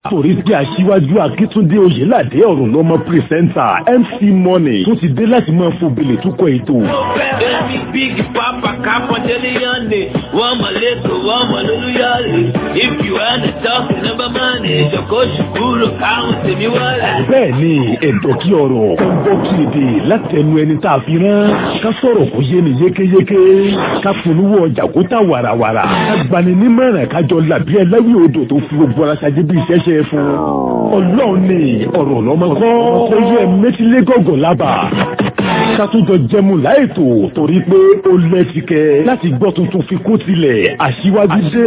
torí pé aṣíwájú akíntúndé oyèládé ọ̀rùn lọ́mọ pírẹsẹ́ńtà mc money tó ti dé láti máa fòbelè túkọ̀ ètò. Baby, big papa, capandele yande. Wama leto, wama lulu yale. If you wanna talk number money, joko shukuru count me wale. bẹ́ẹ̀ ni ẹ̀dọ̀ kí ọ̀rọ̀ ó ń bọ́ kí èdè látẹnu ẹni tá a fi rán ká sọ̀rọ̀ kó yé ni yékéyéké ká polówó ọjà kó tà wàràwàrà ká gbani nímọ̀ràn kájọ làbí ẹlẹ́wì odò tó fi gbogbo ara ṣáájú bí ìṣẹ́ṣẹ́ fún ọlọ́run ni ọ̀rọ̀ lọ́mọ kọ́ ó yẹ mẹ́tílé gọ̀gọ̀ lábà ká tún jọ jẹmu láìtò torí pé ó lẹ́tìkẹ́ láti gbọ́ tuntun fi kó tilẹ̀ aṣíwájú dé.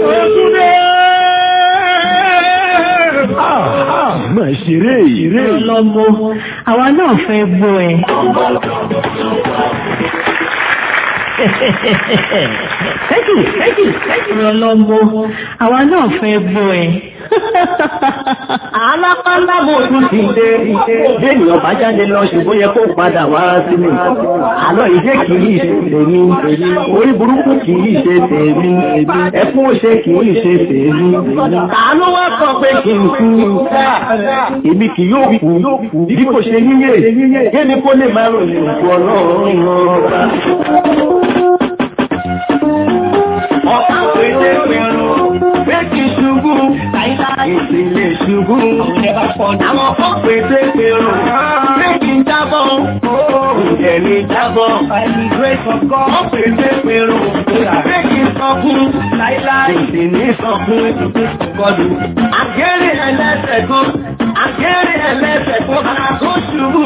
Ah, ah, máa ṣeré eré. lọ́gbọ́ àwa náà fẹ́ gbọ́ ẹ. Tẹ́kì tẹ́kì tẹ́kì lọ́gbọ́ àwa náà fẹ́ gbọ́ ẹ. alápálábò tún ti dé béèyàn bá jáde lọ ṣùgbọ́n yẹ kó padà wá sílé àlọ́ ìdé kì í ṣe tèmi orí burúkú kì í ṣe tèmi ẹkún ṣe kì í ṣe tèmi ta ló wá kọ pé kì í kú èmi kì yóò kú bí kò ṣe yíyé kémi kó lè máa ròyìn òkú ọlọ́run ọba. ọ̀pá pété pẹ̀rù pé kì í ṣubú ìpìlẹ̀ ṣubú àwọn kan pété pẹ̀rù pé kì í jábọ̀ ǹjẹ́ ní jábọ̀ wọ́n pété pẹ̀rù pé kì í sọkún ìsì ní sọkún kọlù àgẹ́rẹ́ ẹlẹ́sẹ̀ kan àgẹ́rẹ́ ẹlẹ́sẹ̀ kan ara tó ṣubú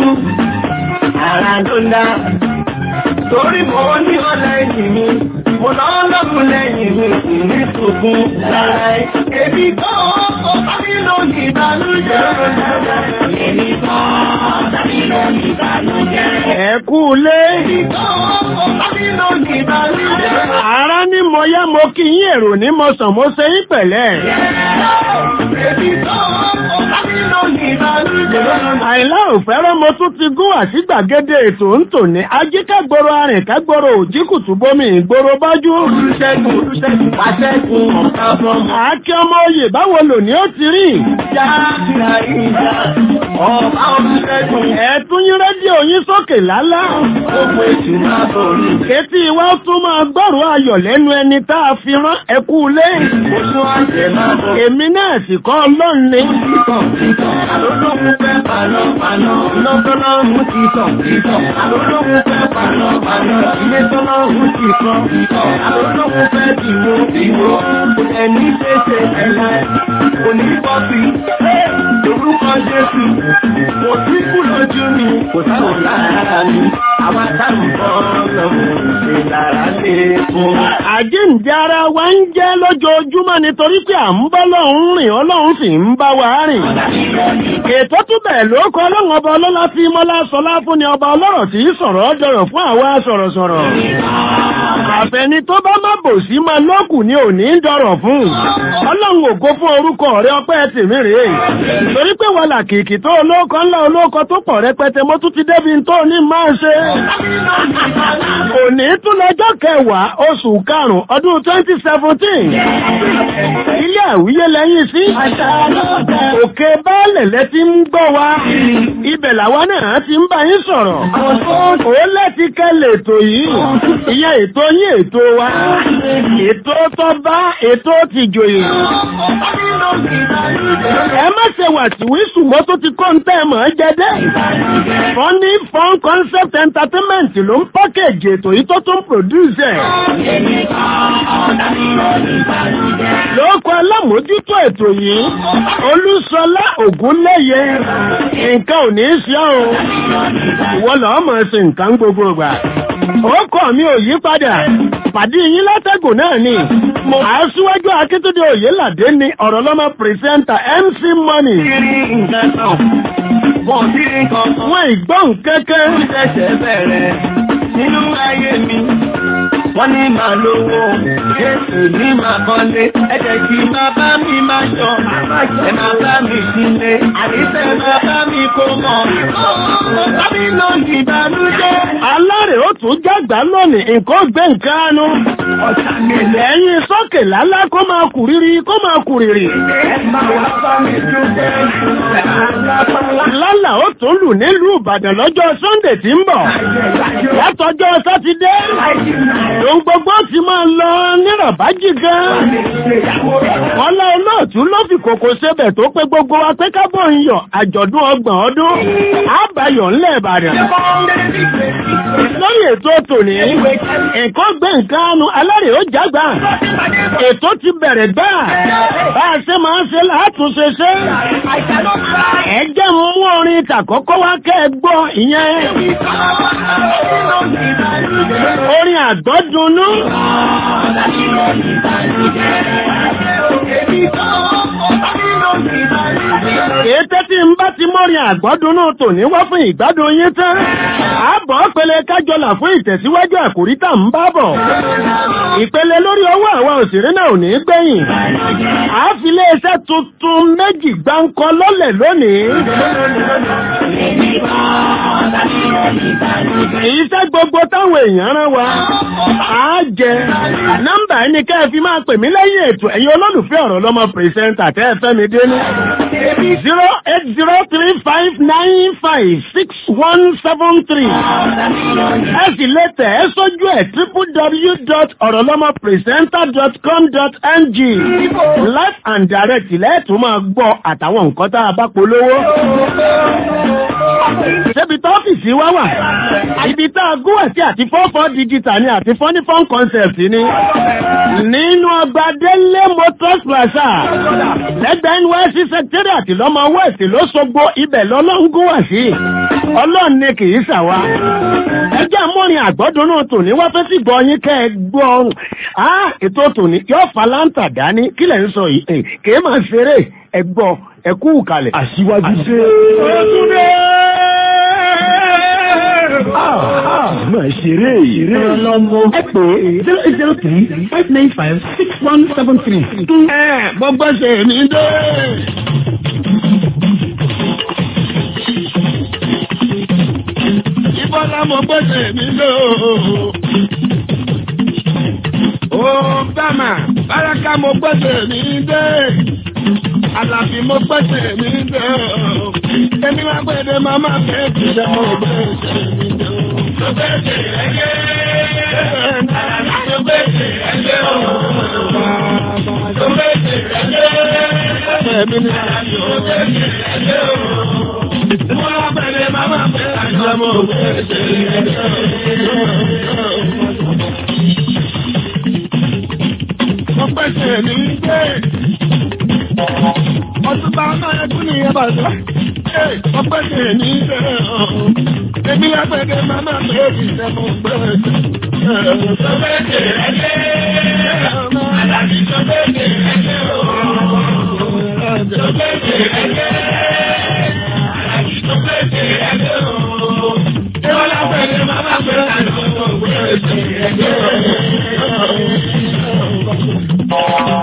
ara ló ń dá torí mo ní ọlẹ́yìn mi mo lọ lọ́gùn lẹ́yìn mi kì ní sunkún lára ẹ̀. èmi kan ó tàbí lónìí ìbànújẹ́. èmi kan tàbí lónìí ìbànújẹ́. ẹ kú lé. èmi kan ó tàbí lónìí ìbànújẹ́. ara ní mo yá mo kí yín èrò ní mo sàn mo ṣe yín pẹ̀lẹ́. èmi kan ó tàbí lónìí ìbànújẹ́. àìlá òfẹ́rẹ́ mo tún ti gún àti gbàgede ètò ń tò ní ajíkẹ́gboro arìnkágboro òjìkùtù bómi ìgboro bájú. olùṣègùn olùṣègùn pàṣẹgùn ọ̀gá fọmọ. àákẹ́ ọmọ oyè báwo lò ní ó ti rí. já ìhà ìhà ọba olùṣègùn. ẹ̀tún yín rédíò yín sókè lálá. gbogbo ètò máa borí. Etí wa tún máa gbọ́rọ̀ ayọ̀ lẹ́nu ẹni tá a fi rán ẹkú lé. oṣù àjẹ́ máa bọ̀. Èmi náà sì kọ́ ọlọ́run ni. títàn títàn àlólógún fẹ́ paná paná. lọ́gọ́lọ́hún ti tàn títàn àlólógún fẹ́ paná paná. ilé tọ́lọ́hún ti kàn títàn àlólógún fẹ́ dìwó dìwó. ẹni pèsè ẹ̀la kò ní bọ́sì. orúkọ Jésù kò sí kú lójú mi kò sáwọn lára mi. àwọn àtàwọn ọlọ́run ṣe lára lé fún. Àjíǹde ara wa ń jẹ́ lójoojúmọ́ nítorí pé à ń bá lọ́hún rìn ọlọ́run sì ń bá wa rìn. Ètò tún bẹ̀ ló kọ́ ọlọ́run ọba ọlọ́lá tí mọ́lá sọlá fún ni ọba ọlọ́rọ̀ tí í sọ̀rọ̀ dọ̀rọ̀ fún àwa sọ̀rọ̀sọ̀rọ̀. Àfẹni tó bá má bò sí máa lọ́kù ni ò ní dọ̀rọ̀ fún. Ọlọ́run ògo fún orúkọ rẹ ọpẹ́ tèmi rèé. Torí pé wà làkìkì tó olóko ńlá olóko tó pọ̀ rẹpẹtẹ mo tún ti débi tó ní máa ṣe. Òní tún lọ́jọ́ kẹwàá oṣù karùn-ún ọdún twenty seventeen. Ilé àwíyé lẹ́yìn sí. Òkè baálẹ̀ lẹ ti ń gbọ́ wa. Ibẹ̀ làwa náà ti ń bá yín sọ̀rọ̀. Ó lẹ́ti kẹ́lẹ̀ ètò yìí. Ìyẹn ètò yín ètò wa. Ètò tó bá ètò ti jòyè. Ẹ má ṣe wà tí wíṣù mọ́ tó ti kọ́ ń tẹ́ mọ̀ ẹ́ jẹ́dẹ́. Funny Fun Concept Entertainment ló ń pákéjì ètò yìí tó tún pòdúsẹ̀. Lóko alámòójútó ètò yìí, Olúṣọlá Ògúnléyẹ, nǹkan ò ní í ṣe ọ́. Ìwọ lọ́ọ́ mọ̀ sí nǹkan gbogbo ìgbà. Orúkọ mi ò yí padà. Pàdé yín látẹ̀gùn náà ni. Aṣíwájú Akíntúndé Oyèládé ni ọ̀rọ̀ lọ́mọ pìrìsẹ́ńtà MC Money. Wọ́n ìgbọ́n kẹ́kẹ́. ṣẹ̀ṣẹ̀ bẹ̀rẹ̀ nínú ayé mi. Wọ́n ní màá lówó, Jésù ní màá kọ́lé, ẹ̀jẹ̀ kí máa bá mi máa ṣọ, ẹ máa bá mi sílé, àníṣe máa bá mi kó mọ̀. Bábí ló ní ìbànújẹ́. Alárè ó tún jágbá lónìí, nǹkan gbé nǹkan ánú. Ọ̀tá mi lẹ̀. Lẹ́yìn sókè lálá kó máa kù rírí kó máa kù rírì. Ẹ máa wá bá lálà ó tún lù nílùú ìbàdàn lọ́jọ́ sunday tí ń bọ̀ látọjọ́ sátidé ohun gbogbo ti máa lọ nírọ̀bájì gan wọn lọ olóòtú ló fi kòkò sebẹ̀ tó pé gbogbo wa pé kábọ̀ ń yọ àjọ̀dún ọgbọ̀n ọdún àbáyọ̀ ńlẹ̀ ìbàdàn lórí ètò tòní nǹkan gbé nǹkan anu alárè ó jágbá ètò ti bẹ̀rẹ̀ gbà bá a ṣe máa ń ṣe látúnṣe ṣe ẹ jẹ́ mú orin tàkọ́kọ́ wá kẹ́ ẹ gbọ́ ìyẹn orin àgbọ́dúnú. Ètè tí ń bá ti mọ́rin àgbọ́dúnú tòní wá fún ìgbádùn yín tán. Àbọ̀ pele kájọlà fún ìtẹ̀síwájú àkòrí tá ń bá bọ̀. Ìpele lórí ọwọ́ àwa òṣèré náà ò ní gbẹ̀yìn. À á fi iléeṣẹ́ tuntun méjì gbáǹkọ lọ́lẹ̀ lónìí. Iṣẹ́ gbogbo táwọn èèyàn rán wa. À á jẹ. Nọ́mbà ẹni kẹ́ ẹ fi máa pè mí lẹ́yìn ètò ẹ̀yin olólùfẹ́ ọ̀rọ̀ lọ́mọ pìrìsẹ́ńtà tẹ́ ẹ fẹ́ mi dénú. zero eight zero three five nine five six one seven three. ẹ sì lè tẹ̀ ẹ́ sójú ẹ̀ www.orolomopresenter.com.ng live and direct lẹ́ẹ̀tún máa gbọ́ àtàwọn nǹkan tá a bá polówó. Ṣébi tó ọ́fíìsì wá wà? Ibi tá a gún ẹ̀sí àti fọ́fọ́ digital ni àti fọ́nífọ́n concept ni. Nínú ọgbà Délé Motors Plaza, lẹ́gbẹ̀ẹ́ NYSC Secretariat lọ́mọ West ló sogbo ibẹ̀ lọ́lọ́ngún wà sí. Ọlọ́run ni kì í ṣàwa. Ẹjẹ́ àmọ́rin àgbọ́dúnú tòní wá fẹ́ sí gbọ́ yín kẹ́ ẹ gbọ́ ọrùn. Á ètò tòní yóò fa láǹtà dání kílẹ̀ ń sọ yìí. Kì í máa ṣeré ẹ gbọ́ ẹ kú kalẹ̀. Aṣíwájú dé. Òtúndé! Máa ṣeré ìrè. Ọlọ́mọ ẹ pè zero eight zero three five nine five six one seven three. Ẹ gbogbo ṣe mi dé. Ìbọ́lá mo gbèsè mi lò. Ó bàmà báraka mo gbèsè mi dé. Àlàbí mo gbèsè mi dé. Èmi máa gbèdé màmá bẹ́ẹ̀kì ṣe mo gbèsè mi dé. Mo gbèsè ẹgbẹ́. Àlàbí mo gbèsè ẹgbẹ́ o. Mo gbèsè ẹgbẹ́. Èmi ni àlàbí mo gbèsè ẹgbẹ́ o. Mo máa gbèdé màmá bẹ́ẹ̀kì ṣe mo gbèsè ẹgbẹ́ o. Mo gbèsè mi dé. Ọdún bá náà ẹkún ní ẹbà sọ. Mo gbèsè mi dé. Èmi lágbẹ̀dẹ̀ màmá bẹ́ẹ̀kì ṣe mo gbèsè. Mo gbèsè ẹgbẹ́. Àlàbí mo gbèsè ẹgbẹ́ o. Mo gbèsè ẹgbẹ́. Àlàbí mo gbèsè ẹgbẹ́ o. Èmi lágbẹ̀dẹ̀ màmá bẹ́ẹ̀kì ṣe mo gbèsè ẹgbẹ́ o.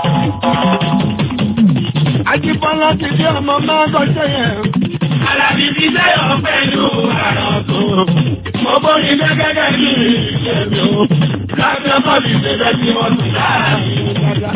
Ajíbọ́lá ti dé ọmọ máa gọ́ṣẹ́ yẹn. Àlàbí ti sẹ́yọ̀ pẹ̀lú àrọ̀ tó. Mo bóni dé gẹ́gẹ́ bí ìṣẹ̀lẹ̀ o. Láti ọmọ mi ṣe bẹ́ tí wọ́n tún láàrin dada.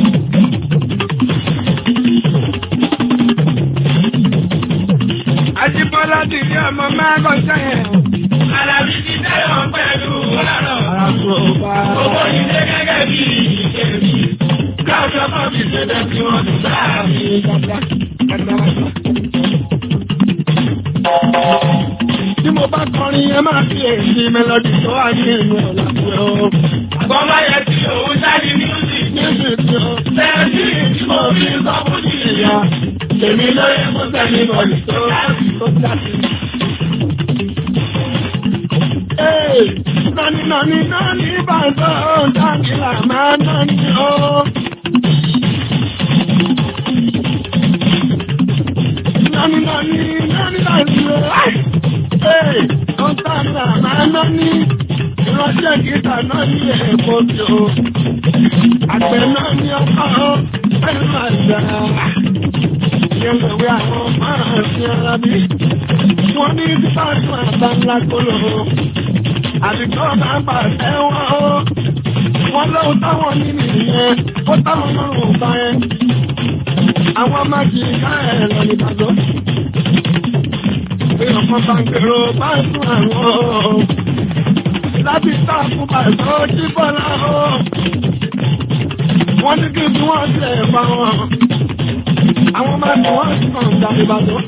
Ajíbọ́lá ti dé ọmọ máa gọ́ṣẹ́ yẹn. Àlàbí ti sẹ́yọ̀ pẹ̀lú àrọ̀ tó. Mo bóni dé gẹ́gẹ́ bí ìṣẹ̀lẹ̀ káàkiri ọmọ mi ṣe bẹ́ẹ̀ tí wọ́n ti láàrin dada. Tí mo bá kọrin ẹ máa fi èsì mélòdì tó wà ní ìlú ọ̀làpẹ̀ o. Àgbọ̀nmá yẹn ti òun jáde music music o. Bẹ́ẹ̀ni tí mo fi sọ fún ìyá. Èmi lóye mú sẹ́ni bọ̀dì tó láti tó jáde. Nani nani nani bàtà ọ̀dàkì là máa nani o. Nani nani nani nani o. Ọ̀dàkì là máa nani. Ìránṣẹ́ gíga náà ní èèpo mi o. Àgbẹ̀ náà ní ọkọ̀ o. Ẹnu àjà. Ìyẹ̀wé àwọn máa ń fi ara bí. Wọ́n ní bíbá tún àbá ńlá kóló àdìgbò máa ń bà ẹ̀wọ̀n o. Wọ́n lóhun táwọn ní nìyẹn, ó táwọn lọ́rùn bá yẹn. àwọn máa kì í ká ẹ̀ lọ ní ìbàdàn. Bí ọmọ bá ń gbèrò bá ń tún àwọn láti tá fún bàtà ojú bọ́lá o. Wọ́n ní kí n bí wọ́n ṣe ẹ̀fà wọn. Àwọn máa ní wọ́n sì kàn ń dàbí bàtà.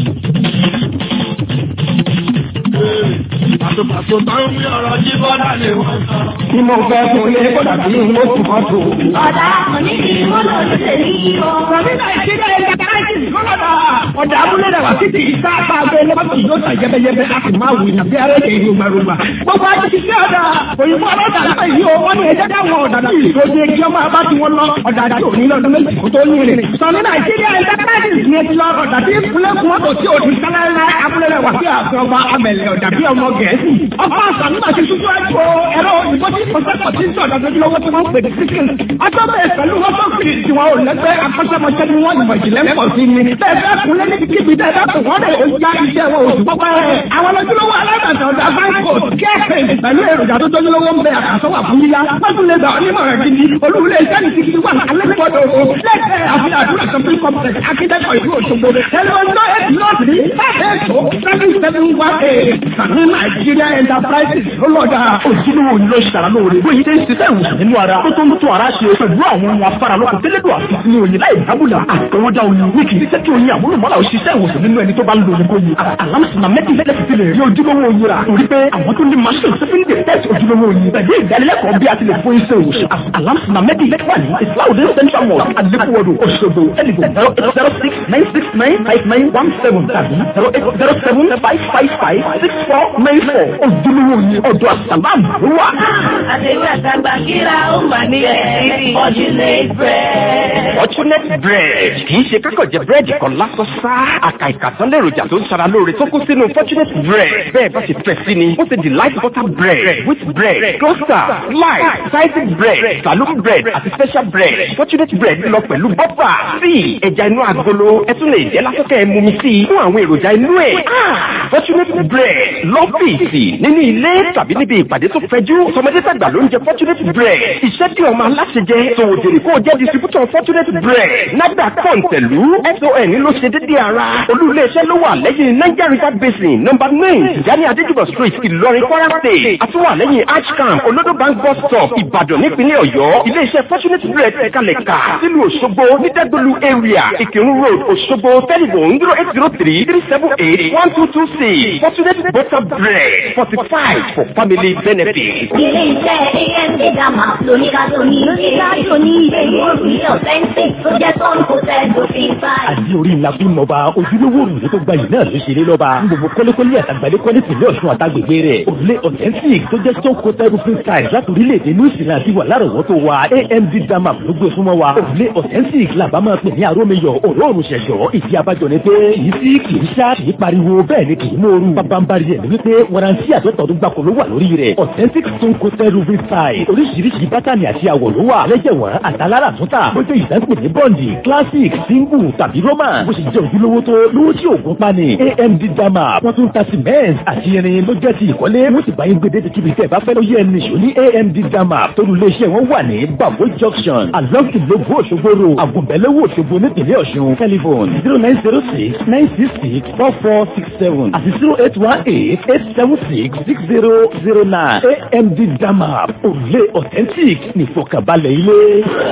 Pàtòpàtò tó ń rí ọ̀rọ̀ jí bọ́lá lè wọ́n sọ. Tí mo fẹ́ fún ilé kódà bí mo tún mọ́ tó. Ọ̀dà òní ni mo lọ sí èyí o. Rọ̀mínà ìṣẹ́jẹ́ ẹ̀yà káàkiri lọ́dọ̀. Ọ̀dà abúlé rẹ̀ wá títí ìta apá abẹ́ lọ́pọ̀ yóò tà jẹ́bẹ́jẹ́bẹ́ a sì máa wù ní bí ara ẹ̀kẹ́ ìlú gbàrúgbà. Gbogbo ajé ti ṣe ọ̀dà. Òyìnbó ọlọ́dà lápá yìí o, wọ́n ní ẹjẹ́ dáwọn ọ̀dà náà. Ìdóje kí ọmọ abá ti wọn lọ. Ọ̀dà àti òní lọ́dún méjì kó tó yín rìn. Sọ̀ní Nàìjíríà ẹ̀dá káàkiri ní ẹtì lọ ọ̀dà tí ìpínlẹ̀ kún mọ́tò tí òdì sálárá abúlé rẹ̀ wá sí àfihàn ọba amẹ̀lẹ̀ ọ̀dà bí ọmọ Gẹ̀ẹ́sì. Ọkọ̀ àṣà nígbà tí tuntun ẹ̀kọ́ ẹ̀rọ òyìnbó tí kò sẹ́kọ̀ọ́ tí ń sọ̀dọ̀ lójúlówó tí wọ́n ń pè ní síkìn. Atọ́bẹ̀ pẹ̀lú wọ́sọ̀kì tí wọn ò lẹ́gbẹ́ akọ́ṣẹ́mọṣẹ́ ni wọ́n ìmọ̀ ìjìnlẹ̀ pọ̀ sí ni. Bẹ́ẹ̀ kúnlẹ̀ ní kíbi tẹ́ bá kò wọ́n lè ya iṣẹ́ wọn oṣù pọ́pẹ́. Àwọn lójúlówó alábàtà ọ̀dà fáńkò kẹ́ẹ̀fẹ̀ pẹ̀lú èròjà tó tójúlówó ń bẹ àkàsọ́wà fún yíyá. Pẹ́tù lè gbà onímọ̀ rẹ̀ gidi. Olúwulé iṣẹ́ ní ti ti wà alẹ́kọ̀ọ́dọ̀ o. Lẹ́gbẹ̀ẹ́ àfihàn àdúrà shopping complex akíndẹ́kọ̀ ìlú Òṣogbo. Ẹlẹ́wọ̀n eight north ní ẹ̀ẹ́dọ̀ seven seven one eight. Sàmì Nàìjíríà Enterprises ló lọ́jà. ojúlówó ni ló ṣàrà lóore bóyá ṣe ń ṣiṣẹ́ ìwòsàn nínú ara tó tó ń tún ara ṣe pẹ̀lú àwọn ohun afárá lọ́kùn tẹ́lẹ̀dọ̀ àti ní oyin láì dábùlà àtọwọ́dá oyin ní kì í ṣe kí oyin àmúlùmọ́lá ò ṣiṣẹ́ ìwòsàn nínú ẹni tó bá ń lo oyin oyin alámùsùnà mẹ́tì lẹ́sì ti lè rí ojúlówó oyin rà torí pé àwọn tó ní machine tó fi ń detect ojúlówó oyin pẹ̀lú ìdánilẹ́kọ̀ọ́ bí a ti lè fún iṣẹ́ ìwòsàn alámùsùnà mẹ́tì wà ní islaudin central mosque alekuwodo Òṣogbo ẹnìgbò zero eight zero six nine six nine five nine one seven tàbí zero eight zero seven five five five six four nine four ojúlówó oyin ọ̀dọ̀ àsàlámù ló wà. Àtẹ̀wé àtàgbà kíra ó mà ní ẹ̀rí Fortunate bread. Fortunate bread kì í ṣe kákọ̀ jẹ búrẹ́dì kan lásán sá. Àkà ìkàtán lèròjà tó ń ṣara lóore tó kú sínú Fortunate bread. Bẹ́ẹ̀ bá ṣe fẹ́ sí ni, ó ṣe delight butter bread, wheat bread, toaster, slice, sliced bread, saloon bread àti special bread. Fortunate bread lọ pẹ̀lú bọ́fà, tíì, ẹja inú agolo, ẹ tún lè jẹ́ lásán kẹ́ ẹ mumi sí i fún àwọn èròjà inú ẹ̀. Fortunate bread lọ́fíìsì nínú ilé tàbí níbi ìpàdé tó fẹjú. Tọmọdé tàgbà ló ń jẹ Fortunate bread. Iṣẹ́ tí ọmọ aláṣẹ jẹ, tòwò jèrè kó o jẹ́ distributor Fortunate bread. Nàgbà kọ̀ǹtẹ̀lú SON ló ṣe dédé ara. Olú-ilé-iṣẹ́ ló wà lẹ́yìn Niger River Basin nọ́mbà nine Tijani Adéjúbọ̀ street Ìlọrin Kwara State. Àtúwà lẹ́yìn Archcamp Olodo Bank bus stop Ìbàdàn nípínlẹ̀ Ọ̀yọ́. Ilé-iṣẹ́ Fortunate bread kalẹ̀ kà sílùú Òṣogbo ní Dẹ́gbẹ̀lú area Ìkírun road Òṣogbo telephone zero eight zero three three seven eight one two two six Fortunate butter bread fortified for family benefit. Ilé iṣẹ́ AMD Dama lóníkàtó ní lóníkàtó ní èyí òrùlé ọ̀fẹ́ǹsì tó jẹ́ tọ́nù kò tẹ́ lófin báyìí. àdí orí ńlá fún mọba ojúlówó òrùlé tó gbayì náà ló ṣe lé lọ́ba ní gbogbo kọ́lékọ́lé àtàgbàlékọ́lé tìlẹ̀ ọ̀ṣun àtàgbègbè rẹ̀ òrùlé authentic tó jẹ́ stone coated roofing tiles láti orílẹ̀-èdè new zealand ti wà lárọ̀wọ́tò wa amd dama ló gbé fún wa òrùlé authentic làbá máa pè ní arómiyọ̀ òróòrùn ṣẹ̀ṣọ́ ìdí abájọ ni pé kìí sí kìí ṣá kìí pariwo bẹ́ẹ̀ ni kìí mòoru pàpàǹbarì ẹ̀ ní wípé warranty àtọ́tọ̀ọ́dún gbàkó ló wà lórí rẹ̀ authentic stone coated roofing tiles oríṣiríṣi bátànì àti àwọ̀ ló wà lẹ́jẹ̀wọ̀n àtàlára túntà bó jẹ́ ìdánpè ní bọ́ǹdì classic single tàbí roman bó ṣe jẹ́ ojúlówó tó lówó tí òògùn pani amd dama wọ́n tún ta cement àti irin ló jẹ́ ti ìkọ́lé wọ́n sì bá yín gbé dédé kíbi tẹ́ ẹ bá fẹ́ ló yẹ ẹni ṣò ní amd dama torí iléeṣẹ́ wọn wà ní babo junction along ìlógún òṣogbo road àgùnbẹ́lẹ́wò òṣogbo nípìnlẹ̀ ọ̀ṣun telephone zero nine zero six nine six six four four six seven àti zero eight one eight eight seven six six zero zero nine amd dama òrùlé authentic nìfọkànbalẹ̀ ilé.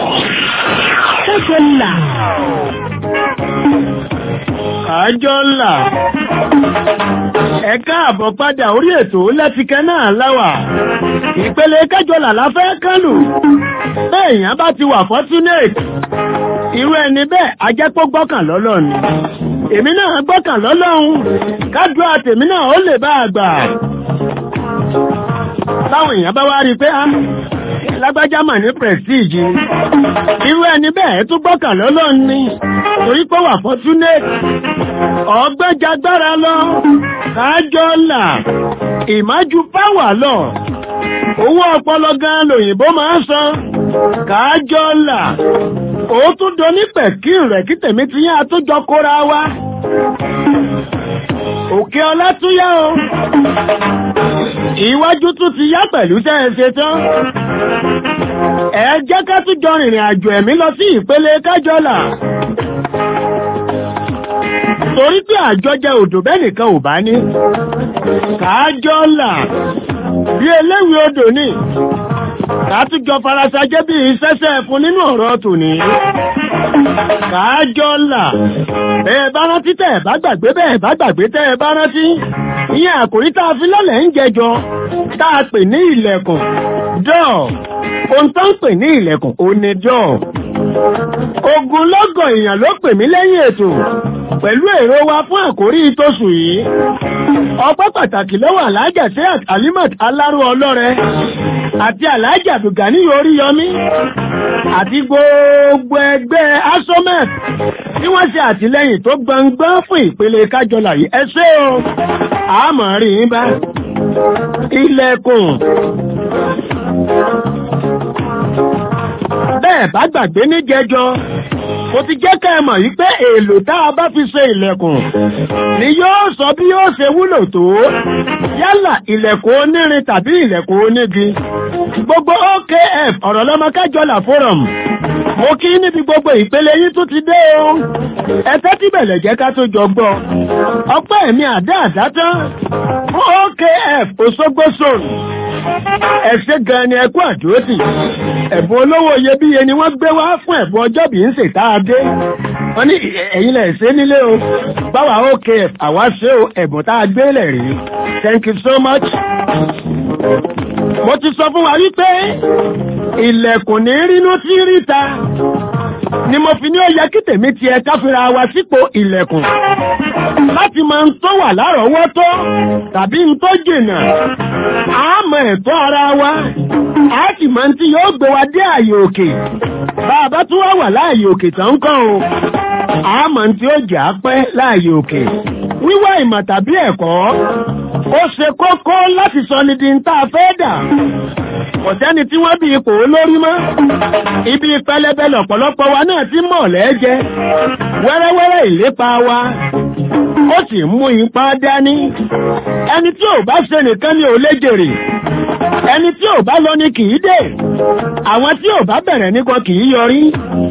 Ṣẹ́gun là. àjọ ńlá ẹ káàbọ̀ padà orí ètò lẹ́tìkẹ́ náà láwà ìpele kẹjọ làlá fẹ́ kánù béèyàn bá ti wà fortunate irú ẹni bẹ́ẹ̀ ajẹ́pọ̀ gbọ́kàn lọ́lọ́run ni èmi náà gbọ́kàn lọ́lọ́run kádùá tèmi náà ó lè bá a gbà táwọn èèyàn bá wá rí i pé á lágbájá mà ní prestige irú ẹni bẹ́ẹ̀ tún gbọ́kàn lọ́lọ́run ni torí pé wà fortunate ọgbẹ́jagbára lọ kájọ́ là ìmájú páwà lọ owó ọpọlọ gan lòyìnbó máa ń san kájọ́ là ó tún doní pẹ̀kí rẹ̀ kí tèmi ti yá àtúnjọ kóra wa òkè ọlá tún yá o iwájú tún ti yá pẹ̀lú tẹ́ ẹ ṣe tán ẹ jẹ́ ká tún jọ rìnrìn àjò ẹ̀mí lọ sí ìpele kájọlà torí pé àjọjẹ odò bẹ́ẹ̀ nìkan ò bá ní kájọlà bí eléwì odò ní kàtújọ farasajẹ́ bí ìṣẹ́ṣẹ́ fún nínú ọ̀rọ̀ tòní kájọlà bẹ́ẹ̀ bá rántí tẹ́ ẹ̀ bá gbàgbé bẹ́ẹ̀ bá gbàgbé tẹ́ ẹ bá rántí ìyẹn àkòrí tá a fi lọ́lẹ̀ ń jẹjọ tá a pè ní ilẹ̀kùn dọ́ọ̀ ohun tó ń pè ní ilẹ̀kùn ó ní dọ́ọ̀ ogun lọ́gọ̀ èèyàn ló pè mí lẹ́yìn ètò pẹ̀lú èrò wa fún àkórí tóṣù yìí ọpẹ́ pàtàkì lọ́wọ́ alájà sí alimat aláró ọlọ́rẹ àti alájà bùgání oríyọmí àti gbogbo ẹgbẹ́ asomet tí wọ́n ṣe àtìlẹ́yìn tó gbọngbọ́n fún ìpele kájọlà yìí ẹ ṣé o àmọ́ rí yín bá ilẹ̀kùn bẹ́ẹ̀ bá gbàgbé ní jẹjọ mo ti jẹ́ ká ẹ mọ̀ yí pé èlò tá a bá fi ṣe ilẹ̀kùn ni yóò sọ bí yóò ṣe wúlò tó yálà ilẹ̀kùn onírin tàbí ilẹ̀kùn onígi gbogbo OKF ọ̀rọ̀ lọ́mọ kájọlà forum mo kí níbi gbogbo ìpele yín tún ti dé o ẹ tẹ́tí bẹ̀lẹ̀ jẹ́ ká tó jọ gbọ́ ọpẹ́ mi àdá àdá tán fún OKF Òṣogbo zone ẹ ṣé gan ni ẹ kú àdúrótì ẹ̀bùn olówó iyebíye ni wọ́n gbé wá fún ẹ̀bùn ọjọ́bí ń ṣètà adé wọ́n ní ẹ̀yin lẹ̀ ṣe nílé o báwa OKF àwa ṣe o ẹ̀bùn tá a gbé lẹ̀ rí thank you so much. mo ti sọ fún wa wípé ilẹ̀kùn ní rínú tí ríta ni mo fi ní ó yẹ kí tèmi tiẹ̀ káfíra wa sípò ilẹ̀kùn láti máa ń tó wà lárọ̀ọ́wọ́tó tàbí ń tó jìnà àmọ́ ẹ̀tọ́ ara wa a sì máa ń tí yóò gbé wa dé àyè òkè bá a bá tún wá wà láàyè òkè tán kàn o àmọ́ tí ó jà pẹ́ láàyè òkè wíwá ìmọ̀ tàbí ẹ̀kọ́ ó ṣe kókó láti sọ ní di ń tá a fẹ́ dà kò sẹ́ni tí wọ́n bí ipò olórí mọ́ ibi pẹlẹbẹ lọ̀pọ̀lọpọ̀ wa náà ti mọ̀ lẹ́jẹ́ wẹ́rẹ́wẹ́rẹ́ ìlépa wa ó sì mú ipa dání ẹni tí ò bá ṣe nìkan ni ò lè jèrè ẹni tí ò bá lọ ni kì í dé àwọn tí ò bá bẹ̀rẹ̀ nìkan kì í yọrí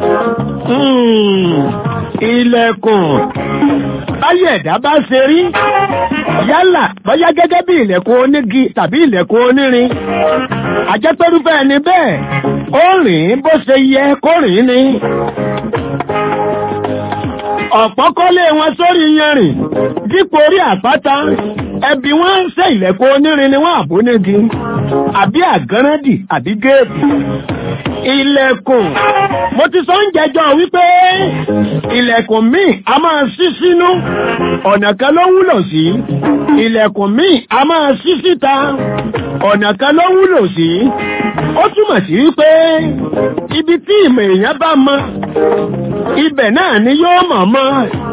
ilẹ̀kùn báyẹ̀ ẹ̀dá bá ṣe rí yálà bóyá gẹ́gẹ́ bí ilẹ̀kùn onígi tàbí ilẹ̀kùn onírin àjẹpẹ́rúfẹ́ ẹni bẹ́ẹ̀ ó rìn bó ṣe yẹ kó rìn ni ọ̀pọ̀ kọ́lé wọn sórí yanrìn dípò orí àpáta ẹbí wọn ń ṣe ilẹ̀kùn onírin ni wọ́n àbónígi àbí àgánrẹ́dì àbí géètì ilẹ̀kùn mo ti sọ ń jẹjọ wípé ilẹ̀kùn míì a máa ṣí sínú ọ̀nà kan ló wúlò sí ilẹ̀kùn míì a máa ṣí síta ọ̀nà kan ló wúlò sí ó túmọ̀ sí wípé ibi tí ìmọ̀ èèyàn bá mọ ibẹ̀ náà ni yóò mọ̀ mọ́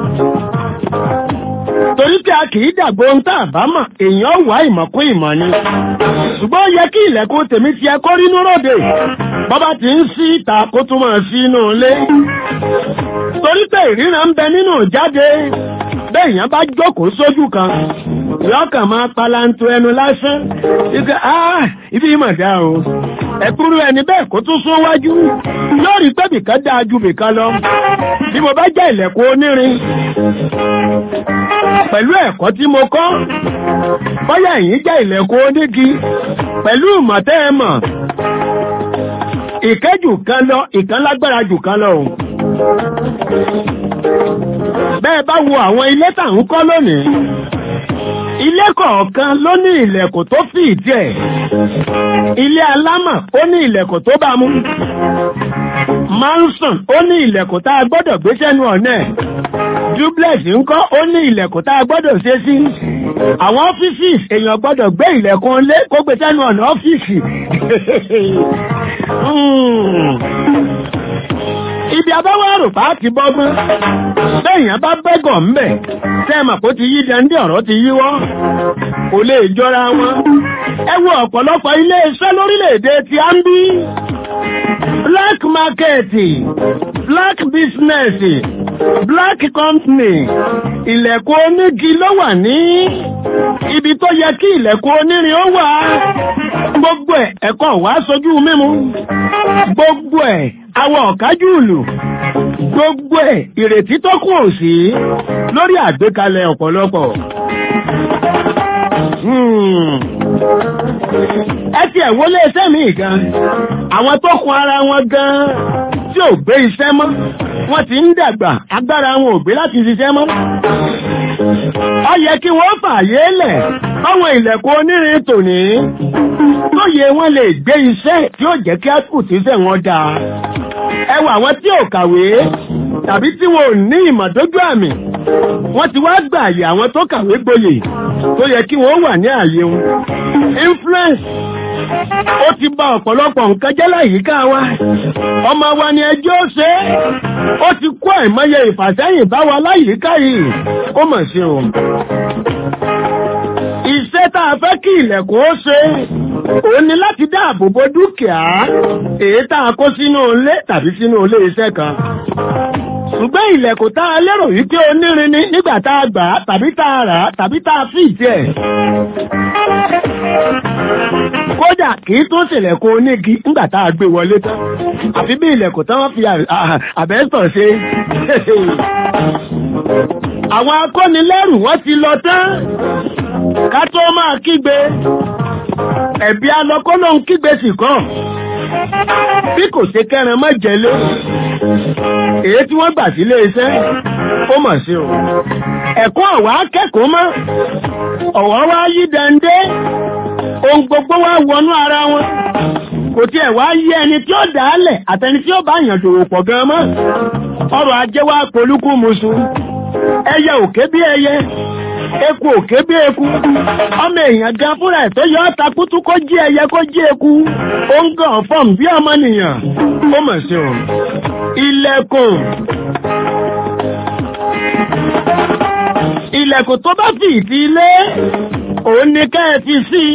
torí pé a kì í dàgbò ń tà bá mọ̀ èèyàn wá ìmọ̀ kún ìmọ̀ ni ṣùgbọ́n ó yẹ kí ilẹ̀kùn tèmi ti ẹ kó rínú ròde bọ́bá ti ń sí ìta kó tún máa sí inú ilé torí pé ìríran ń bẹ nínú jáde bẹ́ẹ̀yàn bá jókòó sójú kan lọ́kàn máa palanto ẹnu lásán ike ah ibi ìmọ̀ dá o ẹ̀kúrú ẹni bẹ́ẹ̀ kó tún sún wájú yóò rí pé bìkan dáa ju bìkan lọ bí mo bá jẹ́ ilẹ̀kùn onírin pẹ̀lú ẹ̀kọ́ tí mo kọ́ bóyá ẹ̀yin jẹ́ ilẹ̀kùn onígi pẹ̀lú ìmọ̀tẹ́ ẹ mọ̀ ìkẹ́jù kan lọ ìkan lágbára jù kan lọ o bẹ́ẹ̀ bá wo àwọn ilé tà ń kọ́ lónìí ilé kọ̀ọ̀kan ló ní ilẹ̀kùn tó fi ìdí ẹ̀ ilé alámọ̀ ó ní ilẹ̀kùn tó bá mú manson ó ní ilẹ̀kùn tá a gbọ́dọ̀ gbé sẹ́nu ọ̀nà ẹ̀ duplex ńkọ́ ó ní ilẹ̀kùn tá a gbọ́dọ̀ ṣe sí àwọn ọ́fíìsì èèyàn gbọ́dọ̀ gbé ilẹ̀kùn lé kó gbé sẹ́nu ọ̀nà ọ́fíìsì ibi abáwárò bá ti bọ́gbọ́n bẹ́ẹ̀yàn bá bẹ́gọ̀ ńbẹ̀ tẹ́ẹ̀mà kó ti yí dandé ọ̀rọ̀ ti yíwọ́ kò lè jọra wọn ẹ wo ọ̀pọ̀lọpọ̀ ilé iṣẹ́ lórílẹ̀‐èdè tí a ń bí black market black business black company ilẹ̀kùn onígi ló wà ní ibi tó yẹ kí ilẹ̀kùn onírin ó wà gbogbo ẹ̀ ẹ̀kọ́ wá sojú mímu gbogbo ẹ̀ awọ ọ̀kájú ìlú gbogbo ẹ̀ ìrètí tó kù òsì lórí àgbékalẹ̀ ọ̀pọ̀lọpọ̀. Hmm. ẹ ti ẹ̀ wọlé iṣẹ́ mi gan àwọn tó kun ara wọn gan tí ò gbé iṣẹ́ mọ́ wọ́n ti ń dàgbà agbára wọn ò gbé láti ṣiṣẹ́ mọ́. ó yẹ kí wọ́n fààyè lẹ̀ fáwọn ilẹ̀kùn onírin tòní tó yẹ wọ́n lè gbé iṣẹ́ tí ó jẹ́ kí àkùtíṣẹ́ wọn dáa. ẹ wà àwọn tí ò kàwé tàbí tí wọn ò ní ìmọ̀dójú àmì wọ́n ti wá gbà àyè àwọn tó kàwé gboyè tó yẹ kí wọ́n wà ní ààyè wọn. influence ó ti bà ọ̀pọ̀lọpọ̀ nǹkan jẹ́ láyìíká wa ọmọ wa ni ẹjọ́ ṣe é ó ti kó àìmọye ìfàsẹ́yìn bá wa láyìíká yìí ó mọ̀ sí o. iṣẹ́ tá a fẹ́ kí ilẹ̀kùn ó ṣe òun ni láti dáàbò bo dúkìá èyí tá a kó sínú ilé tàbí sínú ilé iṣẹ́ kan ṣùgbọ́n ilẹ̀kùn tá a lérò wípé onírin ni nígbà tá a gbà á tàbí tá a rà á tàbí tá a fi ìdí ẹ̀. kódà kì í tún ṣèlẹ̀kùn onígi nígbà tá a gbé wọlé tán àfi bí ilẹ̀kùn tán wọ́n fi àbẹ́sọ̀ ṣe. àwọn akọ́nilẹ́rù wọ́n ti lọ tán ká tó máa kígbe ẹ̀bí alọ́kọ́ ló ń kígbe sì kàn bí kò ṣe kẹran mọ́ jẹ́lé èyí tí wọ́n gbà sílé iṣẹ́ ó mọ̀ sí o ẹ̀kọ́ ọ̀wá akẹ́kọ̀ọ́ mọ́ ọ̀wọ́ wá yí dande ohun gbogbo wá wọnú ara wọn kò tiẹ̀ wá yí ẹni tí ó dálẹ̀ àtẹni tí ó bá yàn dòwò pọ̀ gan mọ́ ọrọ̀ ajé wá polúkú musu ẹyẹ òkè bí ẹyẹ eku òkè bí eku ọmọ èèyàn gan fúnra ẹ̀ tó yọ ọ́ takutu kó jí ẹyẹ kó jí eku ó ń gàn fọ́ọ̀mù bí ọmọnìyàn ó mọ̀ sí o ilẹ̀kùn ilẹ̀kùn tó bá fi ìdí ilé òun ni ká ẹ fi sí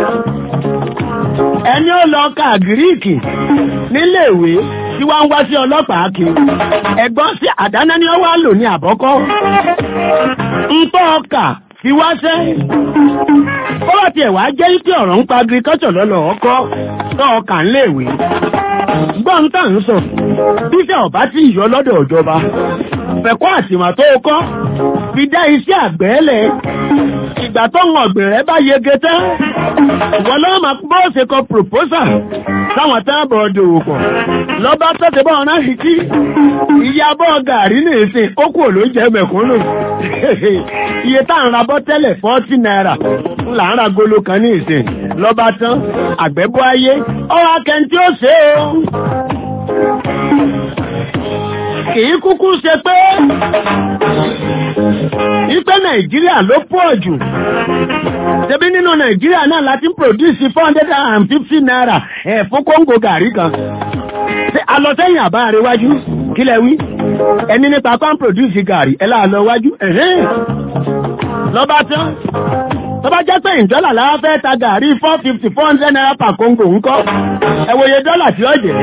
ẹni ó lọ ka gíríìkì níléèwé tí wọ́n ń wá sí ọlọ́pàá kiri ẹ̀gbọ́n sí àdáná ni ó wá lò ní àbọ́kọ́ ń tọ́ ọkà fi wá sẹ́ ó bá tiẹ̀ wá jẹ́ pé ọ̀rọ̀ ń pa agriculture lọ́lọ́ ọkọ́ tọ́ ọkà ńléèwé gbọ́n tá ń sọ bíṣẹ́ ọ̀bá tí ìyọ lọ́dọ̀ ìjọba fẹ̀kọ́ àtìmọ̀ tó kọ́ fi dá iṣẹ́ àgbẹ̀ẹ́lẹ̀ ìgbà tó ń ọ̀gbìn rẹ̀ bá yege tán wọ́n lọ́wọ́ máa bó ṣe kọ proposal táwọn táàbọ̀ dòwò pọ̀ lọ́ba tó ti bọ́ ọ̀nà ìtí ìyá bọ́ gàrí ní ìsìn ó kú ló jẹ́ mẹ̀kúnnù iye tá à ń ra bọ́ tẹ́lẹ̀ fọ́tí náírà ńlá ń ra golo kan ní ìsìn lọ́ba tán àgbẹ̀bọ́ ayé ọ̀rọ̀ akẹ́ntì ó ṣe é o kìí kúkú ṣe pé ipe nàìjíríà ló pọ̀ jù ṣebí nínú nàìjíríà náà láti ń produce four hundred and fifty naira ẹ̀ fún kóńgò gàrí kan ṣe alọ́sẹ́yìn àbá àríwájú kílẹ̀ wí ẹni nípa kan produce gàrí ẹ̀ láàlọ́ wájú ẹ̀hẹ́n lọ́ba tán tọ́ba jẹ́ pé ìjọ́là lára fẹ́ ta gàrí four fifty four hundred naira per kóńgò ńkọ́ ẹ wòye dọ́là tí ó jẹ́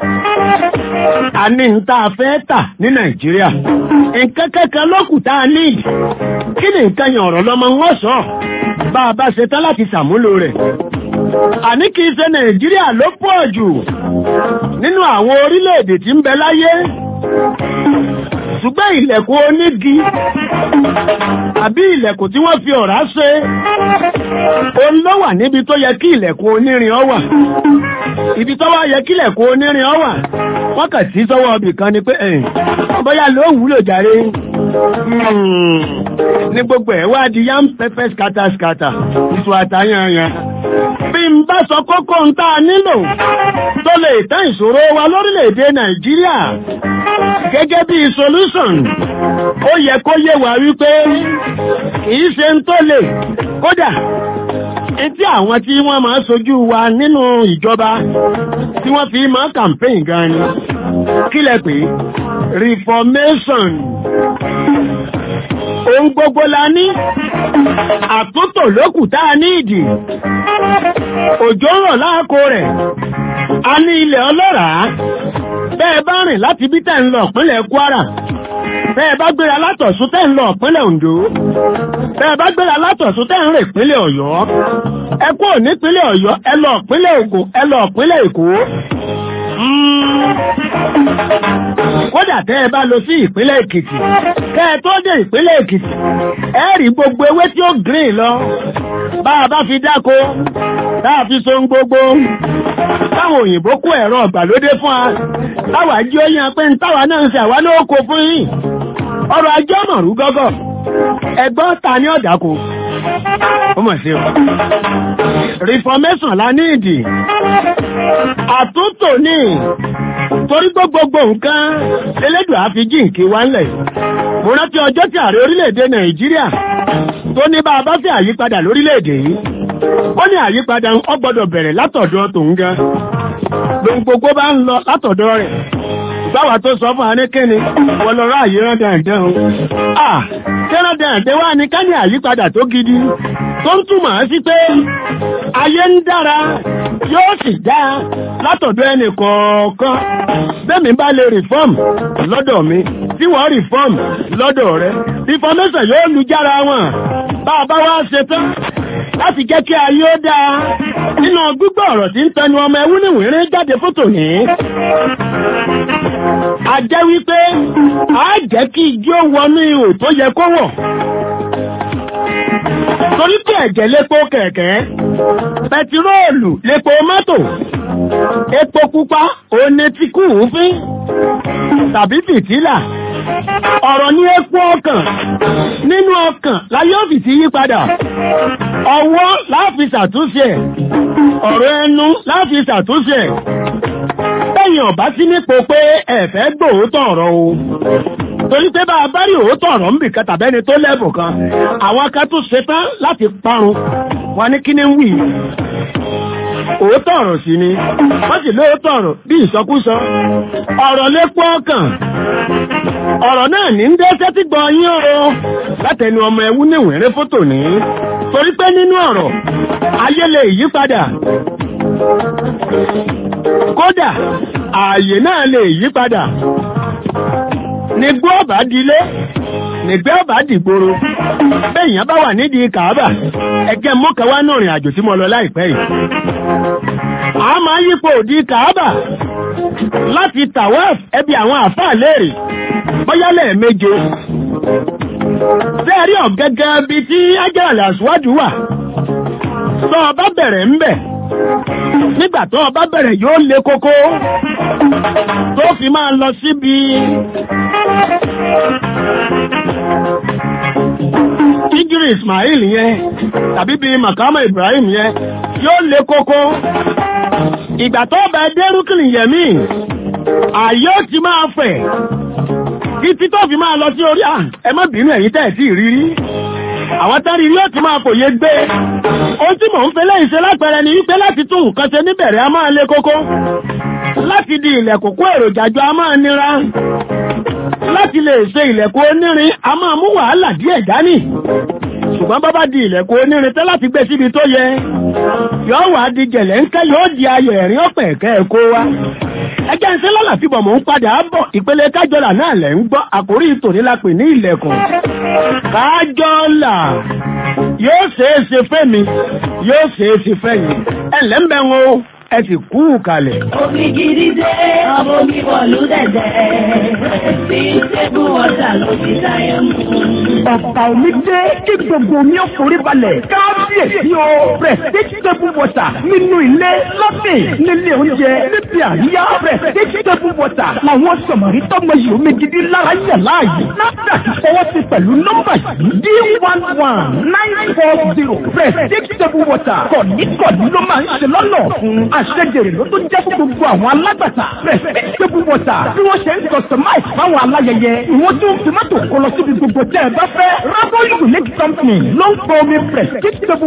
a ní ń tá a fẹ́ tà ní nàìjíríà nǹkan kankan lókù tá a ní kí ni nǹkan yàn ọ̀rọ̀ lọ́mọ wọn sọ bá a bá ṣe tán láti ṣàmúlò rẹ̀ àní kì í ṣe nàìjíríà ló pọ̀ jù nínú àwọn orílẹ̀-èdè tí ń bẹ láyé ṣùgbọ́n ilẹ̀kùn onígi àbí ilẹ̀kùn tí wọ́n fi ọ̀rá ṣe òun ló wà níbi tó yẹ kí ilẹ̀kùn onírin ọ wà ibi tó wá yẹ kí ilẹ̀kùn onírin ọ wà wọ́n kà sí sọ́wọ́ ọbì kan ni pé ẹ̀yìn bóyá ló wúlò jàre ní gbogbo ẹ̀ wá di yam pepper scatter scatter ìṣù àtàyànyàn bí n bá sọ kókó ń tá a nílò tó lè tán ìṣòro wa lórílẹ̀‐èdè nàìjíríà gẹ́gẹ́ bí solution ó yẹ kó yé wa wípé kìí ṣe ń tó lè kódà etí àwọn tí wọ́n máa sojú wa nínú ìjọba tí wọ́n fi máa campaign gan ni kí lẹ pé reformation ohun gbogbo la ní àtúntò lókù tá a ní ìdì òjò rọ̀ láàkó rẹ̀ a ní ilẹ̀ ọlọ́ràá bẹ́ẹ̀ bá rìn láti bí tẹ̀ ń lọ pínlẹ̀ Kwara bẹ́ẹ̀ bá gbéra látọ̀sún tẹ́ ń lọ ìpínlẹ̀ Ondo bẹ́ẹ̀ bá gbéra látọ̀sún tẹ́ ń rìn ìpínlẹ̀ Ọ̀yọ́ ẹ kúrò nípínlẹ̀ Ọ̀yọ́ ẹ lọ ìpínlẹ̀ Ògùn ẹ lọ ìpínlẹ̀ Èkó kódà tẹ́ ẹ bá lọ sí ìpínlẹ̀ Èkìtì kẹ́ ẹ tó dé ìpínlẹ̀ Èkìtì ẹ rí gbogbo ewé tí ó green lọ bá a bá fi dáko tá a fi so ń gbogbo táwọn òyìnbó kó ẹ̀rọ ọ̀gbàlódé fún wa táwa jí ó yan pé ń táwa náà ń ṣe àwa náà kó fún yín ọrọ̀ ajé ọmọrú gọ́gọ́ ẹgbọ́n ta ní ọ̀dàkọ ó mọ̀ sí o reformation la ní ìdì àtúntò ní torí gbogbogbò nǹkan elédùn àfijì nkí wá ńlẹ̀ mo rántí ọjọ́ tí ààrẹ orílẹ̀-èdè nàìjíríà tó ní bá a bá fẹ́ àyípadà lórílẹ̀-èdè yìí ó ní àyípadà ó gbọ́dọ̀ bẹ̀rẹ̀ látọ̀dọ̀ tòun gan lóhun gbogbo bá ń lọ látọ̀dọ̀ rẹ̀ báwa tó sọ fún anékẹ́ni wọ́n lọ ráàyè rán dandan o ah kẹ́rán dandan wá ní ká ní àyípadà tó gidi tó ń túmọ̀ sí pé ayé ń dára yóò sì dá látọ̀dọ̀ ẹnì kọ̀ọ̀kan bẹ́ẹ̀mi bá lè reform lọ́dọ̀ mi tí wọ́n reform lọ́dọ̀ rẹ̀ reformation yóò lu jára wọn bá a bá wá ṣe tán láti jẹ́ kí ayé ó dáa nínú gbígbọ́ ọ̀rọ̀ tí ń tẹnu ọmọ ẹwú níwìnrín jáde fótò ní. a jẹ́ wípé a jẹ́ kí igi ó wọnú ihò tó yẹ kó wọ̀. torí pé ẹ̀jẹ̀ lépo kẹ̀kẹ́ pẹtiróòlù lépo mọ́tò epo pupa òní ti kú òfin tàbí fìtílà ọ̀rọ̀ ní epo ọkàn nínú ọkàn láyé òfìsí yí padà ọwọ́ láàfi ṣàtúnṣe ẹ̀ ọ̀rọ̀ ẹnu láàfi ṣàtúnṣe ẹ̀ bẹ́yìn ọ̀bá sí nípo pé ẹ̀fẹ́ gbòótọ̀ ọ̀rọ̀ o torí pé bá a bá rí òótọ́ ọ̀rọ̀ ń bì kan tàbẹ́ni tó lẹ́bù kan àwọn kan tún ṣetán láti parun wọn ní kí ni ń wì òótọ́ ọ̀rọ̀ sí ni wọ́n sì lóòótọ́ ọ̀rọ̀ bí ìsọkúsọ ọ̀rọ̀ lépo ọkàn ọ̀rọ̀ náà ní ń dẹ́sẹ́ tí gbọ́ yín o látẹnu ọmọ ẹwú níwẹ̀rẹ́ fótò ní torí pé nínú ọ̀rọ̀ ayé lè yí padà kódà ààyè náà lè yí padà nígbó ọ̀bá dilé nígbẹ́ ọ̀bá dìgboro bẹ́ẹ̀yàn bá wà nídìí kàábà ẹgẹ́ mọ́kànwá náà rìn àjò tí mo lọ láìpẹ́ yìí a máa yípo òdì kàábà láti tawaf ẹbí àwọn àfáà léèrè bóyá lẹ́ẹ̀méje sẹ́ẹ̀rí ọ̀gẹ́gẹ́ bí tí ájẹ́rẹ̀lẹ̀ àṣíwájú wà tó ọba bẹ̀rẹ̀ ń bẹ̀ nígbà tó ọba bẹ̀rẹ̀ yóò lé kókó tó fi máa lọ síbi Ijiri Ismail yẹn tàbí bí Makama Ibrahim yẹn yóò lé kókó ìgbà tó bẹ dé rúkìlì yẹmí àyè ó ti máa fẹ̀ títí tó fi máa lọ sí orí à ẹ má bínú ẹ̀yin tẹ́ ẹ̀ tí ì rírí àwọn tárí rí ó ti máa fòye gbé ohun tí mò ń fẹ́ lẹ́yìn ṣe lápẹẹrẹ ni wípé láti tún nǹkan ṣe níbẹ̀rẹ̀ a máa lé kókó láti di ilẹ̀kùn kó èròjà jọ a máa nira láti lè ṣe ilẹ̀kùn onírin a máa mú wàhálà díẹ̀ dání ṣùgbọ́n bá bá di ilẹ̀kùn onírin tẹ́ láti gbé síbi tó yẹ yóò wá di jẹ̀lẹ̀ ńkẹ́ yóò di ayọ̀ ẹ̀rín ọ̀pẹ̀ ẹ̀kẹ́ ẹ̀kọ́ wa ẹjẹ́ ń ṣe lọ́la fi bọ̀ mò ń padà bọ̀ ìpele kájọlà náà lẹ̀ ń gbọ́ àkórí ìtòní la pè ní ilẹ̀kùn kájọlà yóò ṣeé ṣe fẹ́mi yóò ṣeé ṣe fẹ́yìn ẹ̀lẹ́ ń bẹ̀ wọn o ẹ sì kú kalẹ̀. Omi gidi dé, ọmọ mi wọ̀lú dẹ̀dẹ̀. Sí tébù ọ̀tà ló ti sáyé mú. Ọ̀pá omi dé kí gbogbo omi ó forí balẹ̀. Kábíyèsí o, Prestige table water nínú ilé lọ́sìn nílé oúnjẹ níbi àríyá Prestige table water làwọn sọ̀mọ̀rí tọ́mọ yìí omi gidi lára yẹ̀ láàyè. NAFDAC fọwọ́ sí pẹ̀lú nọ́mbà yìí D one one nine four zero Prestige table water kọ̀ọ̀ní-kọ̀ọ̀ní ló máa ń ṣe lọ́nà fún àṣejèrè ló tó jẹ́ fún gbogbo àwọn alágbàtà Prestige table water bí wọ́n ṣe ń customize fáwọn aláyẹyẹ ìwọ́n tún fi mọ́tò kọ lọ síbi gbogbo tẹ́ ẹ bá fẹ́ Rabo Unique Company ló ń pọ omi Prestige table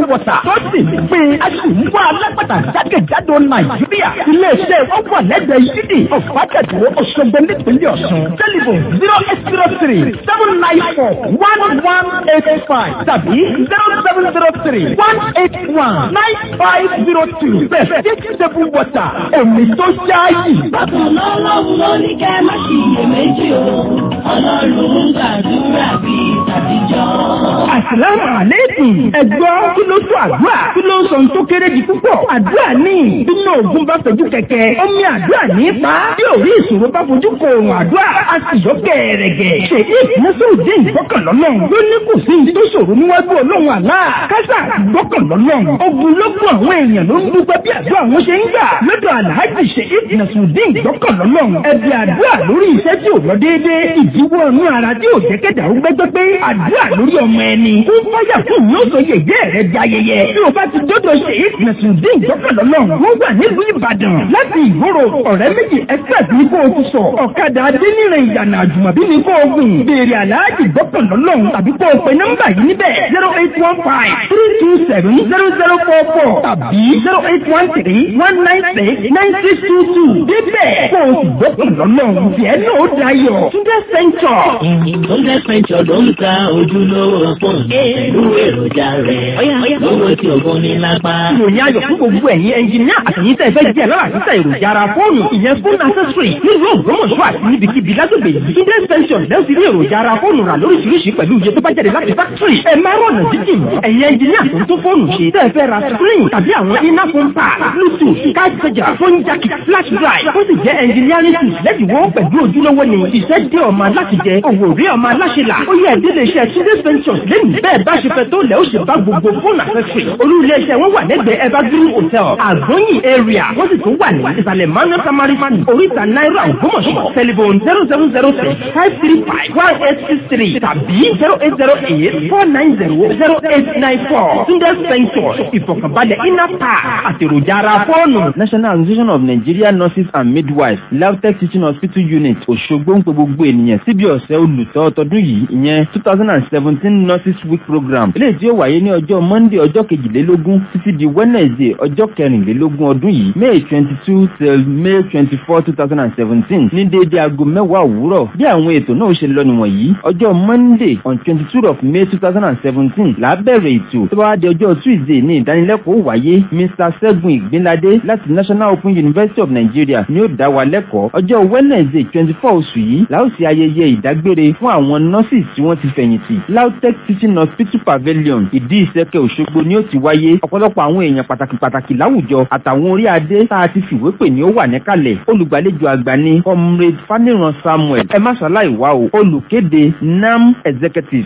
table water tó sì ń pín aṣùwọ́ alápàtà jákèjádò nàìjíríà iléeṣẹ́ wọn wà lẹ́gbẹ̀ẹ́ yídì ọ̀fàjẹ̀dọ̀ òṣogbo nípínlẹ̀ ọ̀ṣun tẹlifon zero eight zero three seven nine four one one eight five tàbí zero seven zero three one eight one nine five zero two bẹ́ẹ̀ table water omi tó ṣáàyè. Bákan lọ́lọ́run ló ní kẹ́ má ṣiyèméjì o, ọlọ́run ń gbàdúrà bí tàbíjọ́. Àsìlámù àlékún. Ẹ̀gbọ́n kí ló tó àdúrà? Kí ló ń sọ ohun tó kéré di púpọ̀? Àdúrà ní. Bínú ògùn bá fojú kẹ̀kẹ́. Omi àdúrà ní pa. Bí òrí ìṣòro bá fojú kọ òrùn àdúrà, a sì yọ gẹ̀ẹ́rẹ̀gẹ̀. Ṣé ìfúnṣòdì ìgbọ́kànlọ́lọ́run ló ní kò sí ní tó ṣòro níwájú ọlọ́run àlá? Kásà ìgbọ́kànlọ́lọ́run. Ogun lógún àwọn èèyàn ló ń dúpẹ́ bí àdúrà wọn ṣe ń gbà. Lọ́dọ̀ Àlàájì ṣe ìfúnṣòdì ìgbọ́kànlọ́lọ́run. Ẹbí àdúrà lórí iṣẹ́ tí ò lọ déédéé. Ìdíwọ́ inú ara tí ò jẹ́ kẹ́dà ó gbẹ́gbẹ́ pé àdúrà lórí ọmọ ẹni. Ó fáyà fún mi ó sọ yẹ̀yẹ́ rẹ̀ di ayẹyẹ. Bí o bá ti dọ́dọ̀ ṣe é Nàṣùdín ìjọkànlọ́lọ́run. Wọ́n wà nílùú Ìbàdàn. Láti ìgboro ọ̀rẹ́ méjì express ní kó o ti sọ. Ọ̀kadà Adéníran ìyànà àjùmọ̀bí ní kó o gùn. Béèrè àlàájì ìjọkànlọ́lọ́run tàbí kó o pe nọ́mbà yìí níbẹ̀. zero eight one five three two seven zero zero four four tàbí zero eight one three one nine six nine six two two. Débẹ̀ kó o sì gbọ́kànlọ́lọ́run. Tiẹ̀ náà ó dayọ̀. Túndé Sẹ́ńtọ̀. Túndé Sẹ́ńtọ̀ ló ń ta ojúlówó fóònù pẹ̀lú èròjà rẹ̀. Lówó tí ògùn ní lápá. ìròyìn ayọ̀ fún gbogbo ẹ̀yin ẹnjìníà àtẹ̀yìn tẹ̀ fẹ́ jẹ́ lọ́la títà èròjà ara fóònù ìyẹn fún accessory nílùú ògbómọ̀ṣọ́ àti níbikíbi lágbègbè yìí. Tunde extension lẹ́yìn sí ní èròjà ara fóònù rà lóríṣiríṣi pẹ̀lú iye tó bá jáde láti factory. ẹ máa rọ̀nà jíjìn mọ́. ẹ̀yin ẹnjìníà tó ń tó fóònù ṣe tẹ́ ẹ fẹ́ ra screen tàbí àwọn iná fún pa bluetooth card charger phone jack flash drive ó sì jẹ́ engineering tools lẹ́dínwó pẹ̀lú ojúlówó ni iṣẹ́ dé ọmọ aláṣẹ jẹ òwò rí ọmọ aláṣẹ là ó yẹ ìdílé iṣẹ́ Tunde extension lẹ́nu bẹ́ẹ̀ bá ṣe fẹ́ tó lẹ́ ó ṣe bá gbogbo fóònù accessory olú ilé iṣẹ́ wọn wà lẹ́gbẹ̀ẹ́ evergreen hotel àgbọ̀nyìn area wọ́n sì tún wà ní ìsàlẹ̀ manuel samari fan oríta náírà ògbómọ̀ṣọ́ telephone zero seven zero six five three five one eight six three tàbí zero eight zero eight four nine zero zero eight nine four Tunde extension ìfọ̀kànbalẹ̀ iná pa àtèròjà ara fóònù. National Association of Nigerian Nurses and Midwives LAVTECH Teaching Hospital Unit Òṣogbo ń pe gbogbo ènìyàn síbi ọ̀sẹ̀ olùtọ́ ọtọdún yìí ìyẹn two thousand and seventeen Nurses Week Program eléyìí tí ó wáyé ní ọjọ́ Monday ọjọ́ kejìlélógún títí di Wednesday ọjọ́ kẹrìnlélógún ọdún yìí May twenty two till May twenty four two thousand and seventeen ní déédéé aago mẹ́wàá òwúrọ̀ bí àwọn ètò náà ṣe lọ nìwọ̀nyí ọjọ́ Monday on twenty two of May two thousand and seventeen là á bẹ̀rẹ̀ ètò tó bá wá di ọjọ́ Tuesday ní ìdánilẹ́kọ̀ọ́ wáyé Mr Ṣẹ́gun Ìgbínládé láti National Open University of Nigeria ni ó dá wa lẹ́kọ̀ọ́ ọjọ́ Wednesday twenty four oṣù yìí la ó ṣe ayẹyẹ ìdágbére fún àwọn nurses tí wọ́n ti fẹ̀yìntì LAUTECH Teaching Hospital Pavilion ìdí ìsẹ́kẹ̀ Òṣogbo ni ó ti wáyé ọ̀pọ̀lọpọ̀ àwọn èèyàn pàtàkì pàtàkì láwùjọ àtàwọn orí adé tá a ti fìwé pè ní ó wà níkàlẹ̀ olùgbàlejò àgbà ni comrade Faniran Samuel ẹ má ṣàlàyé wá o olùkéde NAM executive.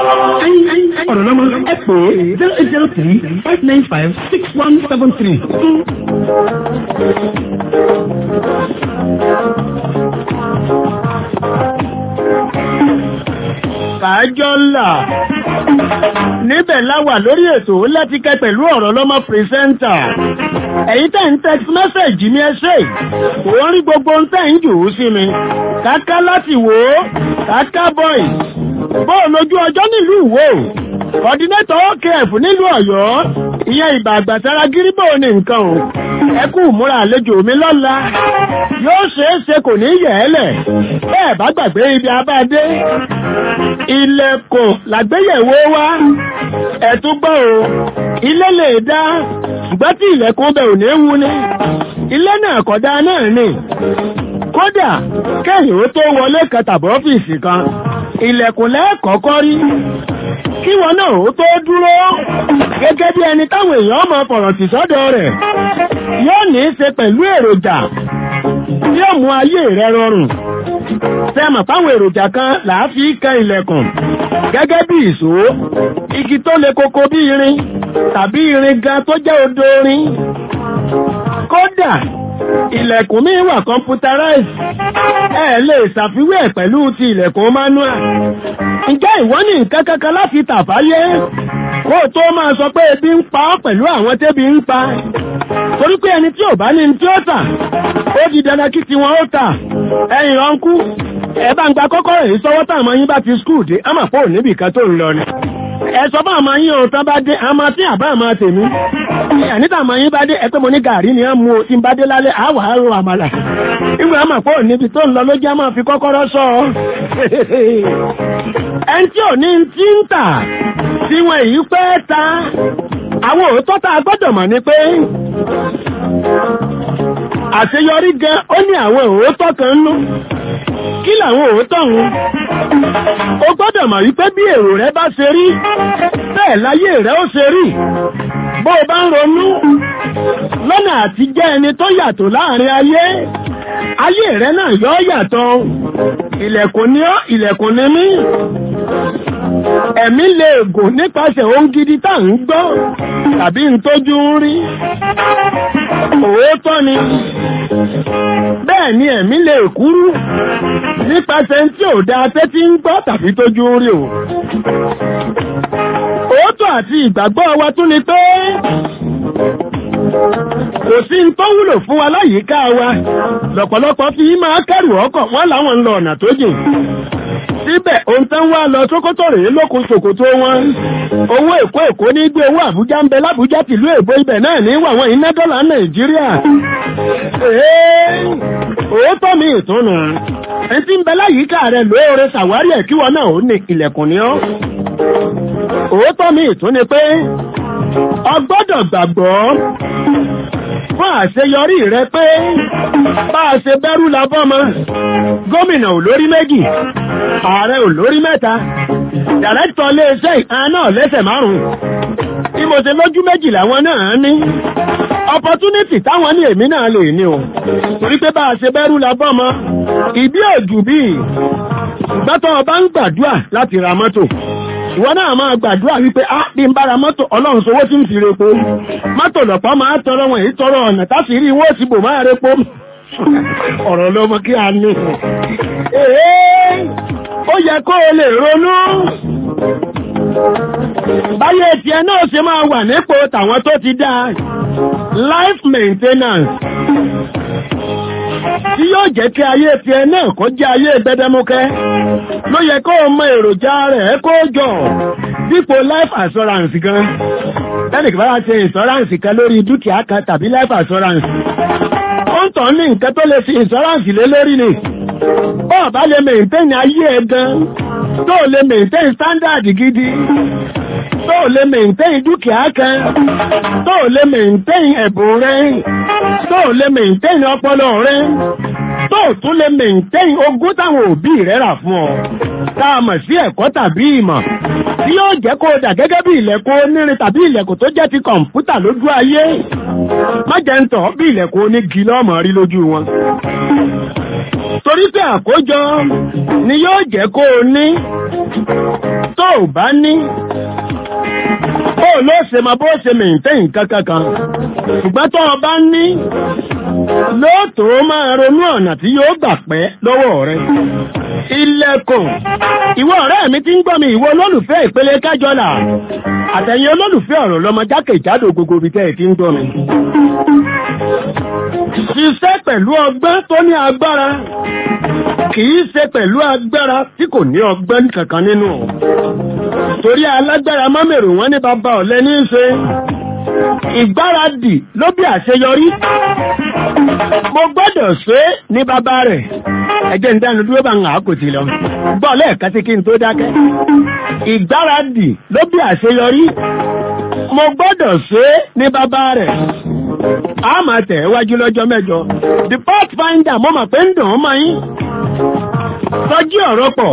ọ̀rọ̀ lọ́mọ ẹ pè é zero eight zero three five nine five six one seven three. Fàájọ́ ńlá. Níbẹ̀ láwà lórí ètò láti kẹ́ pẹ̀lú ọ̀rọ̀ lọ́mọ pírẹsẹ́ńtà. Ẹ̀yin tẹ́ ń text message mi ẹ ṣe. Kò ń rí gbogbo ń tẹ́ ń jù ú sí mi. Káká láti wò ó. Káká boy. Bóò lójú ọjọ́ nílùú Ìwó. Kọ̀dínétọ̀ OKF nílùú Ọ̀yọ́. Ìyẹn ìbà àgbàsára gíríbò ní nǹkan o. Ẹ kú múra àlejò mi lọ́la. Yóò ṣeé ṣe kò ní yẹ̀ ẹ́ lẹ̀. Bẹ́ẹ̀ bá gbàgbé ibi abáadé ilẹ̀kùn làgbéyẹ̀wò wá ẹ̀tún gbọ́ o ilé lè dá ṣùgbọ́n tí ilẹ̀kùn bẹ̀ ò ní wú ní ilé náà kọ̀dá náà ni kódà kẹ́yìn ó tó wọlé kan tàbí ọ́fíìsì kan ilẹ̀kùn lẹ́ẹ̀kọ́kọ́ rí kí wọn náà ó tó dúró gẹ́gẹ́ bí ẹni táwọn èèyàn mọ fọ̀rọ̀ tì sọ́dọ̀ rẹ̀ yóò ní í ṣe pẹ̀lú èròjà tí ó mú ayé rẹ rọrùn sẹ́mọ̀ fáwọn èròjà kan làá fi kan ilẹ̀kùn gẹ́gẹ́ bí ìṣó igi tó le koko bí irin tàbí irin gan tó jẹ́ odò orin kódà ilẹ̀kùn mi wà computerized ẹ lè ṣàfiwé ẹ̀ pẹ̀lú ti ilẹ̀kùn manual ǹjẹ́ ìwọ ní nǹkan kankan láti tàfáyé kó o tó máa sọ pé ebi ń pa ọ́ pẹ̀lú àwọn tẹ́bi ń pa torí pé ẹni tí ò bá ní tí ó tà ó di dandan kí tiwọn ó tà ẹ̀yìn ọ̀nkú ẹ bá ń gba kọ́kọ́rọ́ èyí sọ́wọ́ táwọn yín bá ti skul dé á mà pọ̀ níbì kan tó ń lọ ni ẹ sọ fún àmọ́ yín o tán bá dé àmọ́ tí àbá àmọ́ tèmi ẹ̀níta àmọ́ yín bá dé ẹ pé mo ní gàrí ni ẹ mú o tí n bá dé lálẹ́ àwọ̀ àrò àmàlà ìgbà àmọ́ pé níbi tó ń lọ ló jẹ́ máa fi kọ́kọ́rọ́ sọ ọ́ ẹni tí ò ní ti ń tà tí wọn èyí pẹ́ ta àwọn òótọ́ tá a gbọ́dọ̀ mọ̀ ni pé àṣeyọrí gan ó ní àwọn òótọ́ kan nú kí làwọn òótọ́ ń o gbọ́dọ̀ mọ̀ wípé bí èrò rẹ bá ṣe rí bẹ́ẹ̀ láyé rẹ ó ṣe rí bó o bá ń ronú lọ́nà àti jẹ́ ẹni tó yàtọ̀ láàrin ayé ayé rẹ náà yọ yàtọ̀ ilẹ̀kùn ní ọ́ ilẹ̀kùn ní mí ẹ̀mí lè gùn nípasẹ̀ ohun gidi tá ń gbọ́ tàbí ń tójú ń rí òótọ́ ni bẹ́ẹ̀ ni ẹ̀mí lè kúrú nípasẹ̀ tí ò dáa tẹ́tí ń gbọ́ tàbí tójú ń rí o òótọ́ àti ìgbàgbọ́ wa tún ni pé kò sí ń tó wúlò fún wa láyìíká wa lọ́pọ̀lọpọ̀ fi máa kẹ́rù ọkọ̀ wọ́n láwọn ń lọ ọ̀nà tó jìn síbẹ̀ ohun tán wá lọ sókótó rèé lókun ṣòkòtó wọn owó èkó èkó ní gbé owó àbújá ń bẹ lábújá tìlú èbó ibẹ̀ náà ní wàwọn iná dọ́là nàìjíríà òótọ́ mi ìtúnu ẹni tí ń bẹ láyìíká rẹ lóore ṣàwárí ẹ̀ kí wọn náà ó ní ilẹ̀kùn ní ọ́ òótọ́ mi ìtún ni pé ọgbọ́dọ̀ gbàgbọ́ fún àṣeyọrí rẹ pé bá a ṣe bẹ́rù labọ́mọ gómìnà ò lórí méjì ààrẹ ò lórí mẹ́ta dàrẹ́tọ̀ iléeṣẹ́ ìhàn náà lẹ́sẹ̀ márùn-ún bí mo ṣe lójú méjì làwọn náà ní opportunity táwọn ní èmi náà lè ní o torí pé bá a ṣe bẹ́rù labọ́mọ ìbí òjù bíi gbọ́tọ̀ ọba ń gbàdúrà láti ra mọ́tò ìwọ náà máa gbàdúrà wípé á bí n bára mọ́tò ọlọ́run sowó tí ń fi repo mọ́tò lọ̀pọ̀ máa tọrọ wọn èyí tọrọ ọ̀nà táti rí ìwé òsìbò máa repo ọ̀rọ̀ ló mọ kí a ní èé ó yẹ kó o lè ronú báyé tiẹ̀ náà ṣe máa wà nípò tàwọn tó ti dá life maintenance tí yóò jẹ́ kí ayé tiẹ̀ náà kó jẹ́ ayé gbẹdẹmukẹ́ ló yẹ kó o mọ èròjà rẹ̀ kó jọ dípò life assurance gan tẹ́lẹ̀ kí bá ṣe insurance kan lórí dúkìá kan tàbí life assurance ó ń tàn ní nǹkan tó lè fi insurance lé lórí ni ó bá lè maintain ayé ẹ gan tó lè maintain standard gidi tó lè maintain dúkìá kan tó lè maintain ẹ̀bùn rẹ tó lè maintain ọpọlọ rẹ tó tún lè maintain ogún táwọn òbí rẹ rà fún ọ tá a mọ̀ sí ẹ̀kọ́ tàbí ìmọ̀ tí yóò jẹ́ kó dà gẹ́gẹ́ bí ilẹ̀kùn onírin tàbí ilẹ̀kùn tó jẹ́ ti kọ̀ǹpútà lójú ayé má jẹ́ ń tọ̀ bí ilẹ̀kùn onígi lọ́mọ rí lójú wọn torí pé àkójọ ni yóò jẹ́ kó o ní tó o bá ní bó ló ṣe máa bó ṣe mìíntẹ́yìn kankankan ṣùgbọ́n tó o bá ní lóòótọ́ máa ronú ọ̀nà tí yóò gbà pẹ́ lọ́wọ́ rẹ ilẹ̀kùn ìwọ ọ̀rẹ́ mi ti ń gbọ́ mi ìwọ olólùfẹ́ ìpele kájọlà àtẹ̀yìn olólùfẹ́ ọ̀rọ̀ lọ́mọ jákèjádò gbogbo ibi tẹ́ ẹ̀ ti ń gbọ́ mi ṣiṣẹ́ pẹ̀lú ọgbọ́n tó ní agbára kìí ṣe pẹ̀lú agbára tí kò ní ọgbọ́n kankan nínú torí alágbára mọ́mẹ̀rù wọn ní bàbá ọ̀lẹ ní í ṣe ìgbáradì ló bí àṣeyọrí mo gbọ́dọ̀ ṣe ní bàbá rẹ̀ ẹjẹ́ ń dánu dúró bá ń hàn kò tí lọ gbọ́ lẹ́ẹ̀kan sí kí n tó dákẹ́ ìgbáradì ló bí àṣeyọrí mo gbọ́dọ̀ ṣe ní bàbá rẹ̀ a máa tẹ̀ wájú lọ́jọ́ mẹ́jọ the pathfinder mo mà pé ń dùn ún mọ́ yín tọ́jú ọ̀rọ̀ pọ̀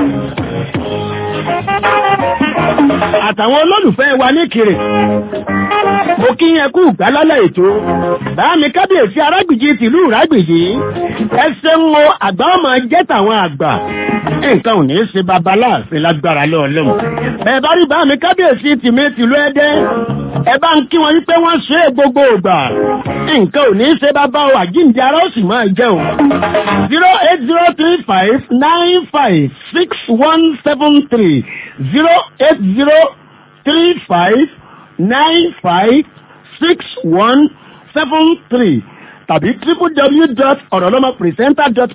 àtàwọn olólùfẹ́ wa ní kiri mo kí yẹn kú gbálálẹ̀ ètò báàmì kábíyèsí arágbìjì tìlú rágbìjì ẹsẹ̀ ń wo àgbà ọmọ jẹ́ tàwọn àgbà nǹkan ò ní í ṣe babaláàfin lágbára lọ́ọ̀lọ́mù bẹ́ẹ̀ bá rí báàmì kábíyèsí tìmí tìlú ẹdẹ ẹ bá ń kí wọn wípé wọ́n ṣe é gbogbo ògbà nǹkan ò ní í ṣe bàbá o àjíǹde ara ó sì máa jẹ́ o zero eight zero three five nine five six one seven three zero eight zero three five nine five six one seven three tàbí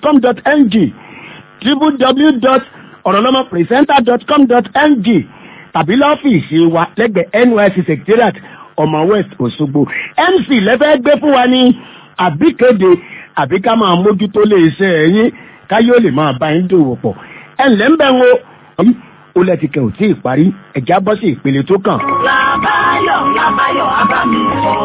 www.orolomapresenter.com.ng www.orolomapresenter.com.ng tàbí lọ́fíìsì wa lẹ́gbẹ̀ẹ́ NYSC secretariat ọmọ west Òṣogbo MC lẹ́fẹ́ gbé fún wa ní àbíkéde àbí ká máa mójútó lè ṣe ẹ̀yìn káyé ó lè máa bá yín dòwò pọ̀ ẹ̀ ǹlẹ́ ń bẹ̀ ń wo ó lẹ́tìkẹ́ ò tí ì parí ẹ̀já bọ́ sí ìpele tó kàn. Làbáyọ̀ Làbáyọ̀ Abámi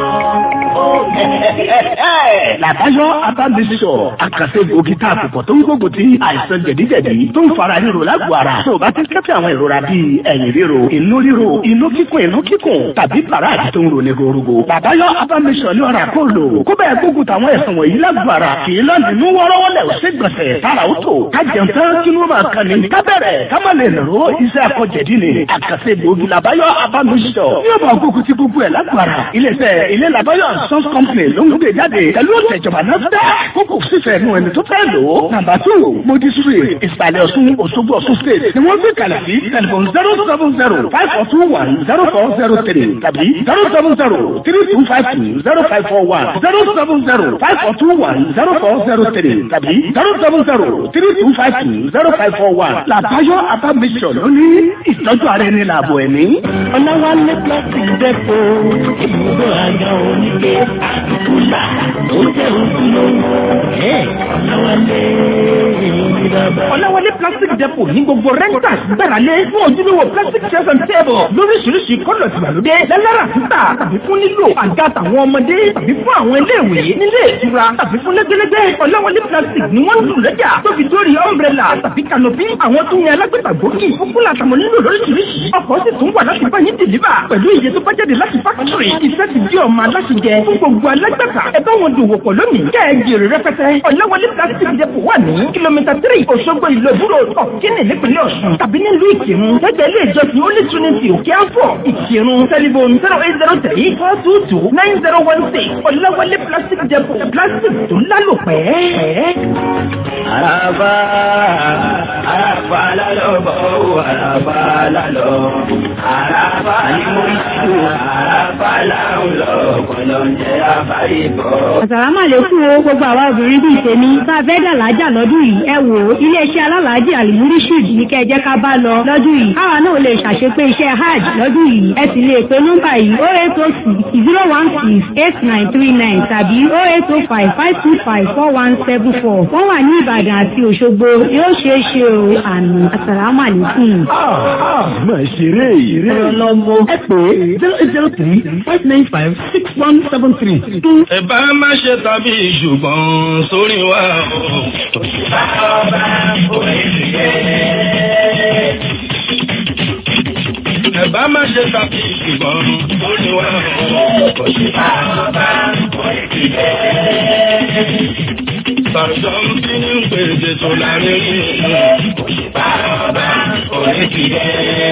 Làbáyọ̀ Abámisọ̀ àkàṣe gbòógì tá a kò pọ̀ tó ń gbógun ti àìsàn jẹ̀díjẹ̀dí tó ń fara ríro lágbo ara. Tó o bá ti kẹ́fẹ́ àwọn ìrora bíi ẹ̀yìn ríro, inú ríro, inú kíkùn, inú kíkùn tàbí bàràdì tó ń roni gorogo. Làbáyọ̀ Abámisọ̀ ní ọ̀rà kó lò. Kó bẹ́ẹ̀ gbógun táwọn ẹ̀sùn wọ̀nyí lágbo ara. Kì í lọ́ọ̀dì inú wọ́rọ́wọ́lẹ̀ ò sí gbọ̀nsẹ̀ tára ó tò. Ká jẹun tán kí ló máa kan ni. Ká bẹ̀rẹ̀ ká má lè nàró iṣẹ́ akọ̀jẹ̀dí ni. Àkàṣe gbòógì Làbáyọ̀ Abámisọ̀. Yóò bá gbógun ti gbogbo ẹ̀ lágbo ara. Ilé-iṣẹ́ ilé Làbáyọ̀ Sons Company ló ń gbé jáde pẹ̀lú ìtẹ̀jọba náà dá kókò sífẹ̀ nù ẹni tó fẹ́ lò ó. nàmbà tó modisiri ìsàlẹ̀ ọ̀ṣun òṣogbo ọ̀ṣun state ni wọ́n gbé kalẹ̀ sí tẹlifon zero seven zero five four two one zero four zero three tàbí zero seven zero three two five two zero five four one zero seven zero five four two one zero four zero three tàbí zero seven zero three two five two zero five four one. làbáyọ abamisọ̀ ló ní ìtọ́jú ara ẹni làbọ̀ ẹ̀mí. Ọláwálé plastic depo ibùdó àga oníke àdúgbò ó jẹ́ ojúlówó. Ọláwálé ìrìnàbà. Ọláwálé plastic depot ní gbogbo renters gbáralé fún ojúlówó plastic chairs and table lóríṣiríṣi kọ́lọ̀ tìgbàlódé lẹ́lára títà tàbí fún nílò àga tàwọn ọmọdé tàbí fún àwọn iléèwé nílé ìtura tàbí fún lẹ́gbẹ́lẹ́gbẹ́ Ọláwálé plastic ni wọ́n ń lù lẹ́jà tó fi dórí umbrella tàbí canopy àwọn tó yan alágbèbà gbòógì fúnfún àtàwọn nílò lóríṣiríṣi ọkọ̀ sì tún wà láti bá yín deliver pẹ̀lú iye tó bá jáde láti factory iṣẹ́ ti di ọmọ aláṣẹjẹ fún gbogbo alágbàtà ẹ bá wọn dòwò pọ̀ lónìí kẹ́ ẹ jèrè rẹpẹtẹ Ọláwálé plastic depot wà ní kìlómítà three Òṣogbo ìlú ìbúrò ọ̀kínì nípínlẹ̀ Ọ̀ṣun tàbí nílùú Ìkírun lẹ́gbẹ̀ẹ́ ilé ìjọsìn Holy Trinity òkè àfọ̀ Ìkírun tẹlifon zero eight zero three four two two nine zero one six Ọláwálé plastic depot plastic tó lálòpẹ́. Àràbà àràbà lálọ́ bọ̀ àràbà lálọ́ àràbà ni mo ń ṣù àràbà láwọn lọ kọlọ̀ ń jẹ́ àbáyé bọ̀. Àsàlámà lè fún o gbogbo àwa obìnrin bíi tèmi tá a fẹ́ dà lájà lọ́dún yìí ẹ wò ó iléeṣẹ́ alálàájì àlùmúríṣìd ní kẹ́ ẹ jẹ́ ká bá lọ lọ́dún yìí káwa náà lè ṣàṣepé iṣẹ́ hajj lọ́dún yìí ẹ sì lè pe nọ́mbà yìí o eight o six zero one six eight nine three nine tàbí o eight o five five two five four one seven four wọ́n wà ní Ìbàdàn àti Òṣogbo yóò ṣeé ṣe o àmì àsàlámà lè fún un. máa ṣeré ìrè. ọlọ́mọ ẹ pè é zero eight zero three five nine five six one seven three. ẹ bá má ṣe tàbí ṣùgbọ́n sórí wa o. Òṣìbá ọba òwe ti yẹ. ẹ bá má ṣe tàbí ṣùgbọ́n sórí wa o. Òṣìbá ọba òwe ti yẹ. Sàrùsọ̀ ń bí ní pèsè tó láàrin ní Òṣìbá ọba òwe ti yẹ.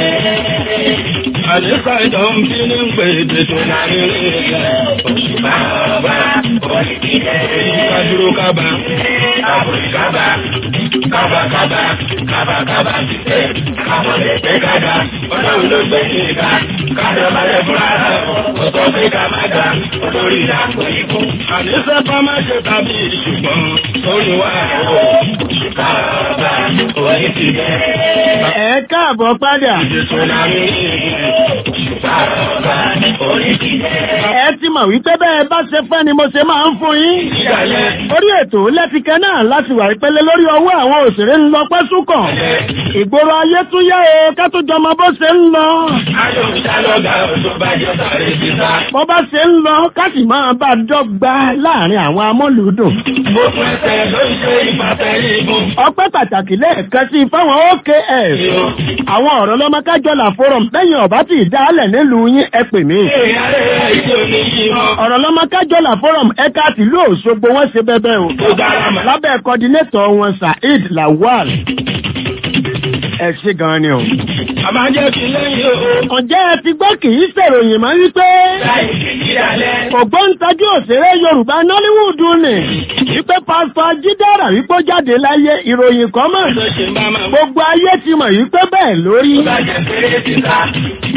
Àdéṣà ìjọ ń bí ní pèsè tó láàrin ní Òṣìbá ọba òwe ti yẹ. Kájúró kábà. Kábòrì kábà. Kábà kábà. Kábà kábà ti tẹ̀. Kábọ̀ lè pé kájà. Ọlọ́run ló gbé ní ìka. Kájà balẹ̀ fúnra rẹ̀. Ọ̀tọ̀ pé ká má ga. Olórí ìdáko ikú. Àdéṣà bá má ṣe tàbí ṣùgbọ́n sórí wa o. Òṣìbá ọba òwe ti yẹ. ẹ káàbọ̀ padà. Ìjẹsọ̀ láàrin ní Òṣìbá ọba òwe ti yẹ. ẹ ti mọ̀ wípé bẹ́ẹ̀ bá ṣe fẹ́ ni mo ṣe máa ń fún yín. orí ètò lẹ́tìkẹ́ náà láti wà ìpele lórí ọwọ́ àwọn òṣèré ń lọ pẹ́ súnkàn. ìgboro ayé tún yá o ká tó jọmọ bó ṣe ń lọ. Ayọ̀ ń ṣálọ́gà ọ̀tún bá jọ sáré síta. bó bá ṣe ń lọ ká sì máa bá a dọ́gba láàrin àwọn amọ́lùúdùn. Mo fún ẹsẹ̀ ló ń ṣe ìpàtẹ́lẹ̀ ìbùn. ọpẹ́ pàtàkì lẹ́ẹ̀kan sí fáwọn OKS. àwọn ọ̀rọ̀ lọ́mọ kájọlà forum lẹ́yìn ọ̀bá tí ìdálẹ̀ nílùú yín ẹ pè mí. Èèyàn rẹ̀ ìdí òní yìí mọ́. ọ̀rọ̀ lọ́mọ kájọlà forum ẹ̀ka tìlú Òṣogbo wọ́n ṣe bẹ́bẹ́ o. Ó dára mọ́. lábẹ́ kọ́dínétọ̀ wọn Saheed Lawal. ẹ ṣe gan ni o. A máa jẹ́ kí lẹ́yìn o. ǹjẹ́ ẹ ti gbọ́ kì í ṣèròyìn mọ́ wípé. Láì kìkì alẹ́. ògbóǹtajú òṣèré Yorùbá Nollywood ni. wípé pásítọ̀ Jídára wípé ó jáde láyé ìròyìn kan mọ̀. Ṣé ṣe bá máa gbogbo ayé ti mọ̀ wípé bẹ́ẹ̀ lórí. Bàjẹ́ péré síta.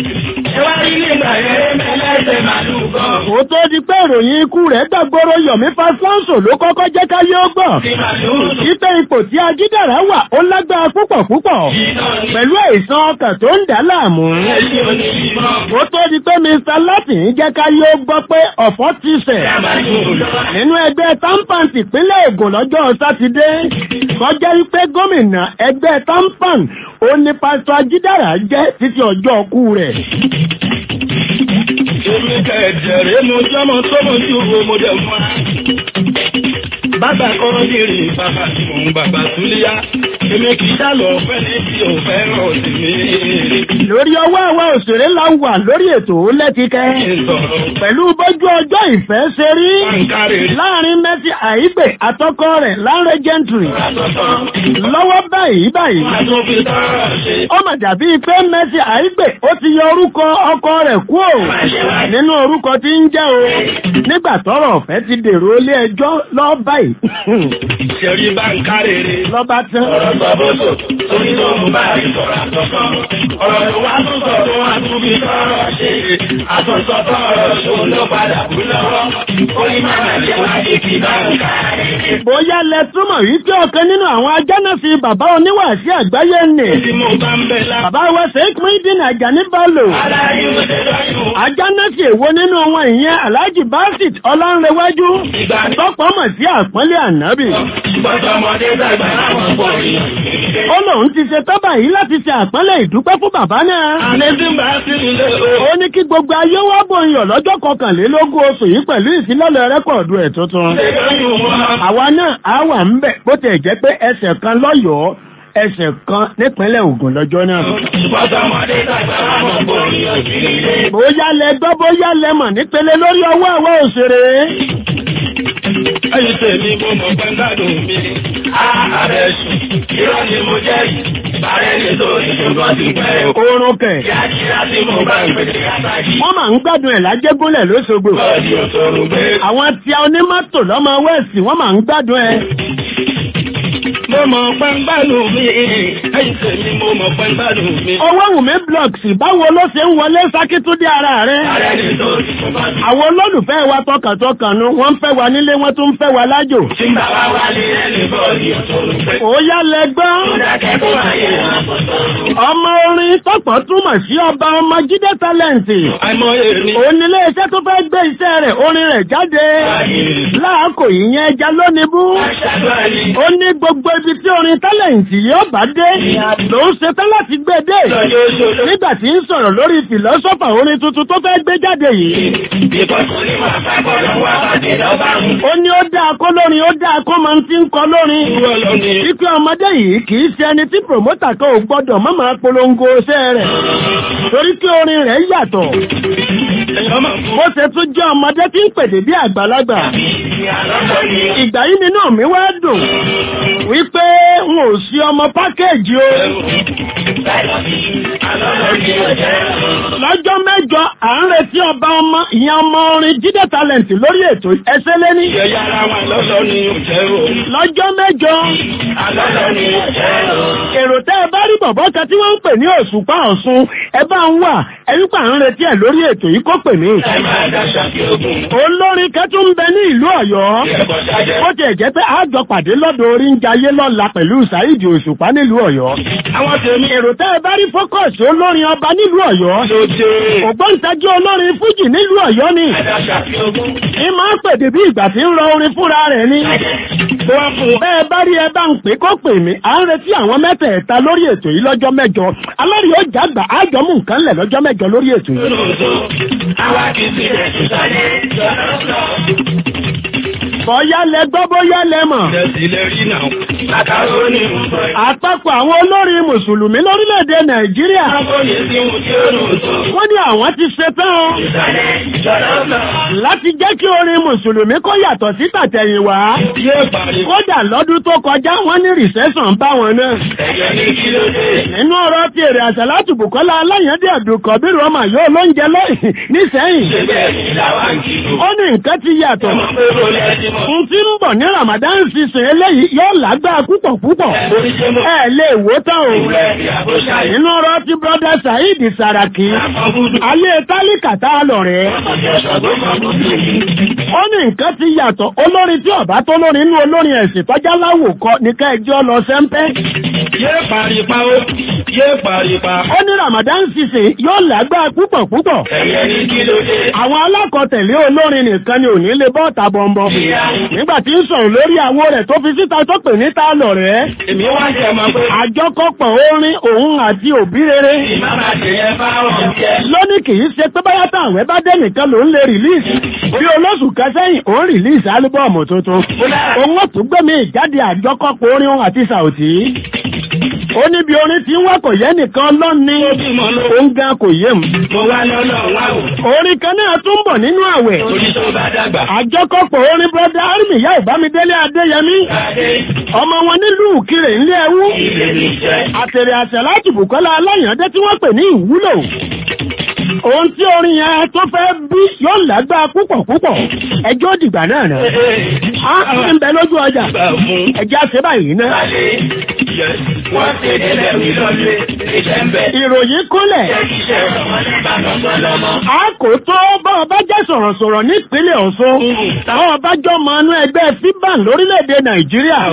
Ẹ wá rí nígbà yẹn mẹ́lẹ́sẹ̀ màlúù gan. Ó tó di pé ìròyìn ikú rẹ̀ gbàgbóró Yọ̀mí Fáṣọ́nsò ló kọ́kọ́ jẹ́ káyé ó gbọ́. Tí màlúù sùn. Ipe ipò tí Ajídára wà ó lágbára púpọ̀ púpọ̀. Pẹ̀lú àìsàn ọkàn tó ń dà á láàmú. Ẹ̀sìn òní ìmọ̀. Ó tó di pé Mr. Latin jẹ́ káyé ó gbọ́ pé ọ̀fọ̀ ti sẹ̀. Màlúù lọ. Nínú ẹgbẹ́ Tampan ìpínlẹ̀ Ògùn lọ́jọ́ Sátidé, kọjá wípé gómìnà ẹgbẹ́ Tampan ó ní pásítọ̀ Ajídára jẹ́ títí ọjọ́ ọkú rẹ̀. Èmi kẹ̀dẹ̀rẹ́ mo jọ́mọ tó mo ju wo mo dẹ̀ mọ́. Bàbá kọ́rọ́ ní rí bàbá tí mò ń bàbá Súlíyá. Èmi kì í dálọ̀ fẹ́ ní tí ò fẹ́ràn sí mi. Lórí ọwọ́ àwọn òṣèré la wà lórí ètò lẹ́tíkẹ́. Pẹ̀lú bójú ọjọ́ ìfẹ́ ṣe rí. Láàrin Mercy Àìgbè àtọkọ rẹ̀ Lanre Gentry. Lọ́wọ́ báyìí báyìí. Ó mà dàbí pé Mercy Àìgbè ó ti yọ orúkọ ọkọ rẹ̀ kúrò nínú orúkọ tí ń jẹ́ o. Nígbà tọ́rọ̀ ọ̀fẹ́ ti dèrò ilé ẹjọ́ lọ́ báyìí. Ṣẹ̀rí bá ń kárèrè. Lọ́ba tán. Ọ̀rọ̀ sọ bóso, torí tó mú bá rí sọ̀rọ̀ àtọ̀sán. Ọ̀rọ̀ tó wá tún sọ tó wá tún fi sọ̀rọ̀ ṣe. Àtọ̀sọ tọ̀rọ̀ ṣòun ló padà kú lọ́wọ́. Orí máa jẹ́ wá ní kí bá ń kárèrè. Bóyá lẹ túmọ̀ wípé ọ̀kan nínú àwọn ajánásí bàbá oníwàásí àgbáyé nì. Tí mo bá ń bẹ̀ lá. Bàbá wa Sheikh Muhyiddin Ajani Bello. Aláyé mo ṣe lọ́yún. Ajánásí èwo nínú wọn ìyẹn Alhaji Basit Ọlánrewájú. Tọ́pọ̀ mọ̀ sí àpọ́nlé ànábì. Bọ́sọ̀mọdé dàgbà láwọn pọ̀ yìí. Ó lòun ti ṣe tọ́bà yìí láti ṣe àpọ́nlé ìdúpẹ́ fún bàbá náà. Àlẹ́ tí ń bá sí ilé o. Ó ní kí gbogbo ayé wá bòyàn lọ́jọ́ kọkànlélógún oṣù yìí pẹ̀lú ìfilọ́lẹ̀ rẹ́kọ̀dù ẹ̀ tuntun. Ṣé lọ́yún wọn? Àwa náà á wà ń bẹ̀ bó tẹ̀ jẹ́ pé ẹsẹ̀ kan lọ́yọ̀ọ́ ẹsẹ̀ kan nípínlẹ̀ Ògùn lọ́jọ́ náà. Bọ́sọ̀mọdé dàgbà láwọn pọ̀ yìí. Bóyá lẹ gbọ́ bóyá lẹ mọ̀ nípele lórí ọwọ́ àwọn òṣèré. Ẹyin tèmi mo mọ̀ pé ń gbádùn mi. Ààrẹ sùn, irọ́ ni mo jẹ́ yìí. Bàrẹ́ ni tó ìṣòkan ti pẹ́ o. Oorun kẹ̀. Kíákíá tí mo bá ń pèsè àtàkì. Wọ́n máa ń gbádùn ẹ̀ lájẹ́gúnlẹ̀ lóṣogbo. Bọ́ọ̀dì òṣòro gbé. Àwọn tí a onímọ́tò lọ́mọ wẹ́ẹ̀sì wọ́n máa ń gbádùn ẹ̀. Mo mọ̀ pé ń gbádùn mi. Ẹyin tèmi mo mọ̀ pé ń gbádùn mi. Owó Wùmí Blocks báwo ló ṣe ń wọlé sákítúndé ara rẹ̀? Bàrẹ́ ni tó ìṣòkan ti Àwọn olólùfẹ́ wa tọkàntọkàn nu wọ́n ń fẹ́ wa nílé wọ́n tún ń fẹ́ wa lájò. Tí ń bá wá wálé ẹni bọ́ọ̀dì òṣòro gbé. Ó yá lẹ gbọ́. Ó dákẹ́ tó ayé wọn kò sọ̀rọ̀. Ọmọ orin tọ́pọ̀ túmọ̀ sí ọba ọmọ Jídé Tálẹ̀ǹtì. Àìmọye ni. Òun nílé iṣẹ́ tó fẹ́ gbé iṣẹ́ rẹ̀ orin rẹ̀ jáde. Láàkò ìyẹn ẹja lónìí bú. Aṣáájú ẹni. Ó ní gbogbo ibi tí orin tálẹ̀ǹtì yóò bá dé. Lòun ṣetán láti gbé dé. Lọ́jọ́ òṣòro. Nígbà tí ń sọ̀rọ̀ lórí fìlọ́sọ́fà orin tuntun tó fẹ́ gbé jáde yìí. Ìbọ̀sùn ni wàá sábọ̀ lọ́wọ́ àbàdì lọ́ba ń. Ó ní ó dáa kó lórin ó dáa kó máa ń ti ń kọ lórin. Irọ́ lọ ni. Wípé ọmọdé yìí kì í ṣe ẹni tí pòmótà kan ò gbọ́dọ̀ má máa polongo iṣẹ́ rẹ̀. Torí pé orin rẹ̀ yàtọ̀. Èèyàn máa fún. Bó ṣe tún jẹ́ ọmọdé tí ń pèdè bí àgbàlagbà. Àlọ́lọ́ ni. Ìgbà yìí nínú mi wá dùn. Wípé n ò sí ọmọ pákéèjì o. Àlọ́lọ́ ni ó jẹ́. Lọ́jọ́ mẹ́jọ à ń retí ọba ọmọ ìyẹn ọmọ orin Jídé Talent lórí ètò ẹsẹ̀ lẹ́ní. Ìyẹ̀yà ara wọn lọ́lọ́ ni ó jẹ́ o. Lọ́jọ́ mẹ́jọ. Àlọ́lọ́ ni ó jẹ́ o. Èrò tẹ́ ẹ bá rí bọ̀bọ́ kan tí wọ́n ń pè ní Òṣùpá Ọ̀ṣun ẹ bá ń wà ẹ̀rí pa ń retí ẹ̀ lórí ètò yìí kó pè mí. Ẹ máa dáṣà kí ogun. Olórin kan tún ń bẹ ní ìlú Ọ̀yọ́. Ẹ̀kọ́ ṣájẹ́. Ó tiẹ̀ jẹ́ pé àjọ pàdé lọ́dọ̀ orí ń jayé lọ́la pẹ̀lú Saheed Òṣùpá nílùú Ọ̀yọ́. Àwọn tèmi. Èrò tẹ́ ẹ bá rí fókọ̀sì olórin ọba nílùú Ọ̀yọ́. Lóde. Ògbóǹtagí olórin Fújì nílùú Ọ̀yọ́ ni. Dáṣà kí ogun. Ẹ máa ń pèdè bí ìgbà tí ń rọ orin fúnra rẹ̀ ni. Wọ́n fún. Bẹ́ẹ̀ bá rí ẹ bá ń pè kó pè mí, à ń retí àwọn mẹ́tẹ̀ẹ̀ta lórí ètò yìí lọ́jọ́ mẹ́jọ. Alórí ó jàgbà ájọmú nǹkan lẹ̀ lọ́jọ́ mẹ́jọ lórí ètò yìí. Lóòótọ́. Àwa kì í sí ẹ̀sùn sáyé. Lọ́lọ́lọ́. Bọ́yá lẹ gbọ́ bóyá lẹ mọ̀. Ìrẹsì lè rí náà. Màkàrónì ń bọ̀. Àpapọ̀ àwọn olórin Mùsùlùmí lórílẹ̀‐èdè Nàìjíríà. Àkọ́yè sí ohun tí ó lò tó. Wọ́n ní àwọn ti ṣetán o Ìsàlẹ̀ lọ́lọ́lọ́. láti jẹ́ kí orin Mùsùlùmí kó yàtọ̀ sí tàtẹ̀yìnwá. Yóò parí. Kódà lọ́dún tó kọjá wọ́n ní rìsẹ́sàn bá wọn náà. Ẹ̀jẹ̀ ní kí ló dé? Nínú ọ̀rọ̀ ti èrè àṣàlátù Bùkọ́lá Aláyàndé Àdùkọ̀bírù ọmọ yóò ló ń jẹ lọ́yìn nísẹ́yìn. Ṣé bẹ́ẹ̀ ni làwa ń kí lò? Ó ní nǹkan ti yàtọ̀. Ọmọ pé kò lẹ́ẹ̀dì mọ́. N tí ń bọ̀ ní Ramadan season eléyìí yóò lágbára púpọ̀ púpọ̀. Oríṣẹ́ mọ́. Ẹ lè wò tán o. Ìwúrẹ́ ìyàbò ṣáyé. Nínú ọ̀rọ̀ ti brọ́dá Saheed Saraki. Àkọ́kù ayé tálíkà tá a lọ rẹ̀. ó ní nǹkan ti yàtọ̀ olórin tí ọ̀bá tó lórin inú olórin ẹ̀sìn tọ́já láwòkọ ní kẹjọ lọ sẹ́ńpẹ́. yé paripa ó yé paripa. ó ní Ramadan season yóò lágbára púpọ̀ púpọ̀. ẹ̀yẹ ní kí ló dé. àwọn alákọ̀tẹ̀lé olórin nìkan ni ò ní lè bọ́ ọ̀tà bọ̀m̀bọ̀. nígbà tí ń sọ̀rọ̀ lórí àwo rẹ̀ tó fi síta tó pè ní ta lọ rẹ̀. èmi wá jẹ ọmọ pé. àjọkọ̀pọ̀ orin òun àti òbí rere. ìmáàmà jẹyẹ fáwọn jẹ. lónìí kì í ṣe pé báyà táwọn ẹ bá dé nìkan ló ń lè rìlíìsì. bí olóṣù kan sẹ́yìn òun rìlíìsì álúbọ̀ọ̀mù tuntun. òun ó tún gbẹ̀mí ìjáde àjọkọ̀pọ̀ orin òun àti sàòtì ó níbi orin tí wọ́n kò yẹ nìkan lọ́ni òun gan kò yé mu. mo wá lọ́nà wá o. orin kan náà tún bọ̀ nínú àwẹ̀. orí tó bá dàgbà. àjọkọ̀pọ̀ orin brọ́dá army yá ìbámidélé adéyẹmí. ọmọ wọn nílùú kiri ńlẹ̀ ẹ̀wú. àtẹ̀rẹ̀ àṣẹ láti bùkọ́lá aláyàndé tí wọ́n pè ní ìwúlò. ohun tí orin yẹn tó fẹ́ bí yóò lágbára púpọ̀ púpọ̀ ẹjọ́ dìgbà náà náà. a ń bẹ lójú ọjà ẹjẹ́ àṣẹ báyìí náà wọ́n ṣe délẹ̀ wí lọ́lé ìṣẹ́ ń bẹ. ìròyìn kúnlẹ̀. a kò tó bá ọba jẹ́ sọ̀rọ̀sọ̀rọ̀ nípínlẹ̀ Ọ̀ṣun. táwọn ọbàjọ́ mọ inú ẹgbẹ́ fiban lórílẹ̀‐èdè Nàìjíríà.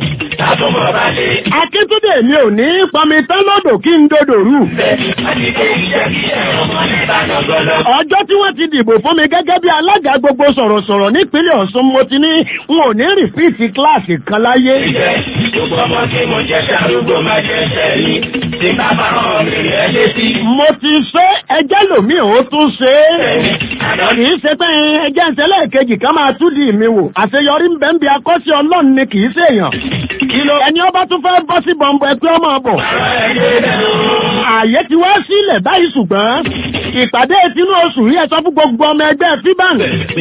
akíntúndé mi ò ní pọnmi tán lọ́dọ̀ kí n dodò rú. ọjọ́ tí wọ́n ti dìbò fún mi gẹ́gẹ́ bí alága gbogbo sọ̀rọ̀sọ̀rọ̀ nípínlẹ̀ Ọ̀ṣun mo ti ní n ò ní rìpíìtì kíláàsì kan láyé. gbogbo ọmọ tí mo jẹ́ ṣàrúgbó máa jẹ́ sẹ́yìn tí bá bá rán mi rẹ̀ létí. mo ti ṣe ẹjẹ́ lòmíì ó tún ṣe é. kì í ṣe pé ẹjẹ́ ìṣẹ̀lẹ̀ kejì kan máa tún di mi wò. àṣeyọrí ń bẹ ń bi akọ́ṣẹ́ ọlọ́run ni kì í ṣèyàn. ẹni ọba tún fẹ́ bọ́ sí bọ̀m̀bọ̀ ẹ pé ọmọ bọ̀. ààyè ti wá sílẹ̀ báyìí ṣùgbọ́n ìpàdé tinú oṣù yìí ẹ sọ fún gbogbo ọmọ ẹgbẹ́ fiban.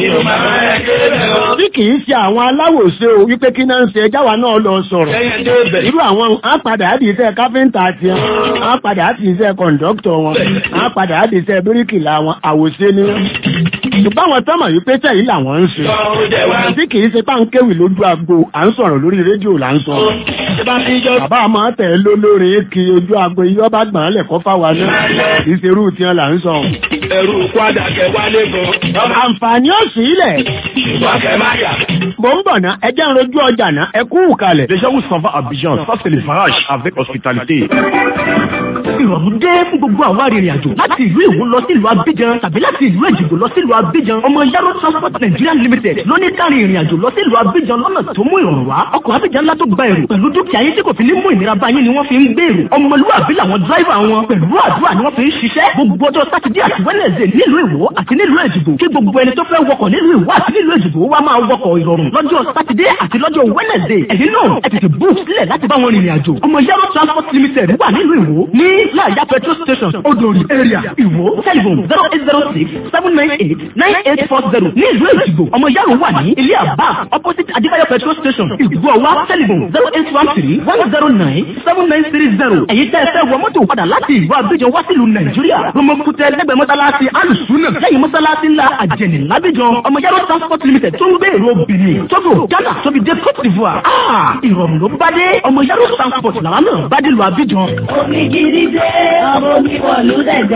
tí kì í ṣe àwọn aláwòṣe o wípé kí náà ń ṣe ẹjá wa náà lọ sọ̀rọ̀. irú àwọn àpàdé àdì iṣẹ́ káfíńtà àti ẹ̀ á padà á ti iṣẹ́ kọ̀ǹdọ́kítọ̀ wọn á padà á ti iṣẹ́ bíríkìlà wọn àwòṣe ni wọn. ṣùgbọ́n àwọn tọ́mọ̀ yìí pé tẹ̀yìn làwọn ń ṣe. tí kì í ṣe páńkéwì lójú agbo à ń sọ̀rọ̀ lórí rédíò là ń sọ. bàbá máa tẹ̀ ló lórí kí ojú agbo iyọ́ bá gbọ̀n lẹ̀kọ́ fáwa náà kì í ṣe irú tiẹ̀ là ń sọ. ẹrù kwada kẹ wálé gan. àǹfààní ò sí ilẹ̀. wọ́n kẹ má yà. mo ń bọ̀ ná ẹ jẹ́ ń rojú ọjà ná ẹ kú kalẹ̀. Les gens où s'en va à Abidjan, ça c'est les varages avec hospitalité. ìrọ̀rùn dé fún gbogbo àwọn arìnrìn àjò láti ìlú Ìwó lọ sí ìlú Abidjan tàbí láti ìlú Èjìgbò lọ sí ìlú Abidjan ọmọ Yaro Transport Nigeria Limited ló ní kárí ìrìn àjò lọ sí ìlú Abidjan lọ́nà tó mú ìrọ̀rùn wá ọkọ̀ Abidjan ńlá tó gba èrò pẹ̀lú dúkìá yín tí kò fi ní mú ìnira bá yín ni wọ́n fi ń gbé èrò ọmọlúwàbí làwọn dráìvà wọn pẹ̀lú àdúrà ni wọ́n fi ń ṣiṣẹ́ gbogbo ọjọ́ sátidé àti wẹ́nẹ̀sẹ̀ nílùú Ìwó àti nílùú Èjìgbò kí gbogbo ẹni tó fẹ́ wọkọ̀ nílùú Ìwó àti nílùú Èjìgbò wá máa wọkọ̀ ìrọ̀rùn lọ́jọ́ sátidé àti lọ́jọ́ wẹ́nẹ̀sẹ̀ ẹ̀yin náà ẹ tètè bú sílẹ̀ láti bá wọn rìnrìn àjò ọmọ Yaro Transport Limited wà nílùú Ìwó ní láàyà petrol station odori area Ìwó telephone zero eight zero six seven nine eight nine eight four zero ní ìlú Èjìgbò ọmọ Yaro wà ní ilé àbá opposite Adébáyọ̀ petrol station Ìgbọ̀wá telephone zero eight one three one zero nine seven nine three zero ẹ̀yin tẹ́ ẹ fẹ́ wọ mọ́tò padà láti ìlú Abidjan wá sílùú Nàìjíríà Romokutẹ lẹ́gbẹ̀ẹ́ mọ́sálásí alùsùnà lẹ́yìn mọ́sálásí ńlá àjẹnì lábíjan ọmọ Yaro Transport Limited tó ń gbé èrò Benin Togo Ghana tóbi dé Côte d'Ivoire ah ìrọ̀rùn ló bá dé ọmọ Yaro Transport làwọn náà bá dé lu Abidjan. Omi gidi dé, ọmọ mi wọ̀lú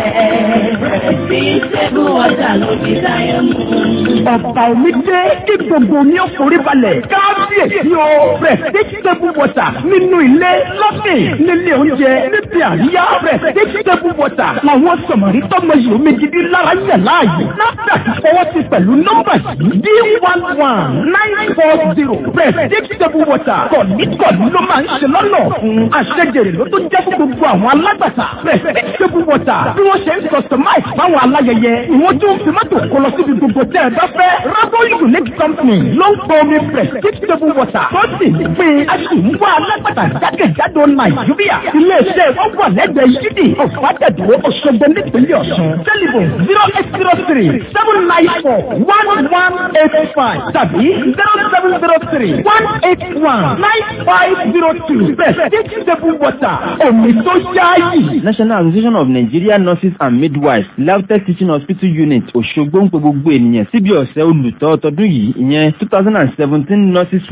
dẹ̀dẹ̀. Bí ṣẹ́gun ọjà ló fi dáyé mú. ọ̀pá omi dé kí gbogbo omi ó forí balẹ̀ kábíyèsí o prestige table water nínú ilé lọ́sìn nílé oúnjẹ níbi àríyá prestige table water làwọn sọ̀mọ̀rí tọ́mọ yìí omi gidi lára yẹ̀ láàyè NAFDAC fọwọ́ sí pẹ̀lú nọ́mbà yìí d one one nine four zero prestige table water kọ̀ọ̀nìkọ̀ọ̀nì ló máa ń ṣe lọ́nà fún àṣẹjẹrè ló tó jẹ́ fún gbogbo àwọn alágbàtà prestige table water bí wọ́n ṣe ń customize fáwọn aláyẹyẹ ìwọ́n tún fi mọ́tò kọ lọ síbi gbogbo tẹ́ ẹ bá fẹ́ rabo unique company ló ń pọ omi prestige table water tó sì ń pè aṣùwọ̀n alágbàtà jákèjádò nàìjíríà iléeṣẹ́ wọn wà lẹ́gbẹ̀ẹ́ yídì ọ̀fàdàdó ọ̀ṣọ́gbó nípínlẹ̀ ọ̀ṣun tẹlifon zero eight zero three seven nine four one one eight five tàbí zero seven zero three one eight one nine five zero two prestige table water omi tó yáàyè. National Association of Nigeria Nurses and Midwives LAUTECH Teaching Hospital Unit Òṣogbo ń pe gbogbo ènìyàn síbi ọ̀sẹ̀ olùtọ́ tọdún yìí ìyẹn two thousand and seventeen Nurses Week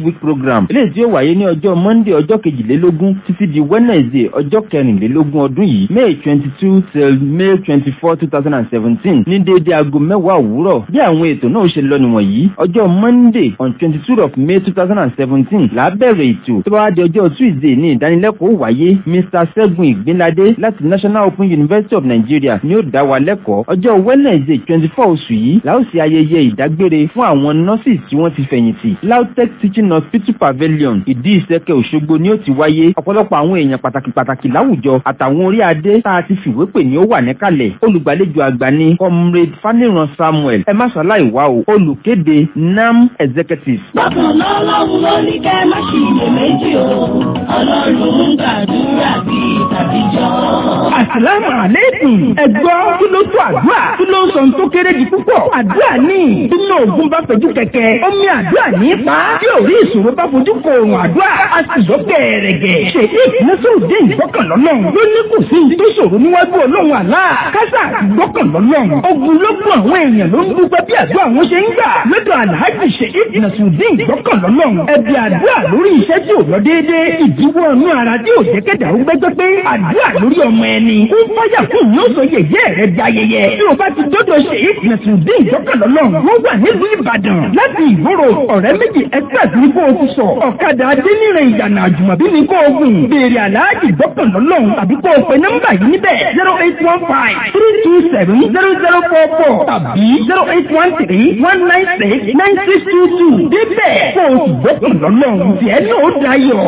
week program eléyìí tí ó wáyé ní ọjọ́ monday ọjọ́ kejìlélógún títí di wednesday ọjọ́ kẹrìnlélógún ọdún yìí may twenty two till may twenty four two thousand and seventeen ní déédéé aago mẹ́wàá òwúrọ̀ bí àwọn ètò náà ṣe lọ nìwọ̀nyí ọjọ́ monday on twenty two of may two thousand and seventeen là á bẹ̀rẹ̀ ètò tó bá wá di ọjọ́ tuesday ní ìdánilẹ́kọ̀ọ́ wáyé mr ṣẹ́gun ìgbínládé láti national open university of nigeria ni ó dá wa lẹ́kọ̀ọ́ ọjọ́ wednesday twenty four oṣù yìí la ó ṣe ayẹyẹ ìdágbére fún àwọn nurses tí wọ́n ti fẹ̀yìntì lautech teaching hospital pavilion ìdí ìsẹ́kẹ̀ òṣogbo ni ó ti wáyé ọ̀pọ̀lọpọ̀ àwọn èèyàn pàtàkì pàtàkì láwùjọ àtàwọn orí adé tá a ti fìwé pè ní ó wà níkàlẹ̀ olùgbàlejò àgbà ni comrade faniran samuel ẹ má ṣàláì wá o olùkéde nam executive. Bákan lọ́lọ́run ló ní kẹ́ má ṣì lè méjì o. Ọlọ́run ń gbàdúrà bí tàbíjọ́. Àsàlámù àlékún. Ẹ̀gbọ́ kí ló tó àdúrà? Kí ló ń sọ tó kéré di púpọ̀? Àdúrà ní. Bínú ògùn bá fojú kẹ̀kẹ́. Omi àdúrà ní pa. Tí òrí ìṣòro bá fojú kọ òrùn àdúrà. A sì lọ gẹ̀ẹ́rẹ̀gẹ̀. Ṣèyí Nasiruddin ìgbọ́kànlọ́lọ́. Ló ní kò sí tó ṣòro níwájú Ọlọ́run àlá. Kásá ìgbọ́kànlọ́lọ́. Ogun lógún àwọn èèyàn ló ń dúpẹ́ bí àdúrà wọn ṣe ń gbà. Lọ́dọ̀ Alhaji Ṣèyí Nasiruddin ìgbọ́kànlọ́lọ́. Ẹbí àdúrà lórí iṣẹ́ tí ò lọ déédéé. Ìdíwọ́ inú ara tí ò jẹ́ kẹ́dà ó gbẹ́gbẹ́ pé àdúrà lórí ọmọ ẹni. Ó fáyà fún yóò sọ yẹ̀yẹ́ rẹ̀ di ayẹyẹ. Bí o bá ti dọ́dọ̀ ṣe ìpìlẹ̀sùn dé ìjọkànlọ́lọ́, wọ́n wà nílùú Ìbàdàn. Láti ìgboro ọ̀rẹ́ méjì express ní kó o ti sọ. Ọ̀kadà Adéníran ìyànà àjùmọ̀bí ní kó o gùn. Béèrè àlàájì ìjọkànlọ́lọ́ tàbí kó o pe nọ́mbà yìí níbẹ̀ zero eight one five three two seven zero zero four four tàbí zero eight one three one nine six nine six two two. Débẹ̀ kó o sì gbọ́kànlọ́lọ́ tiẹ̀ náà ó dayọ̀.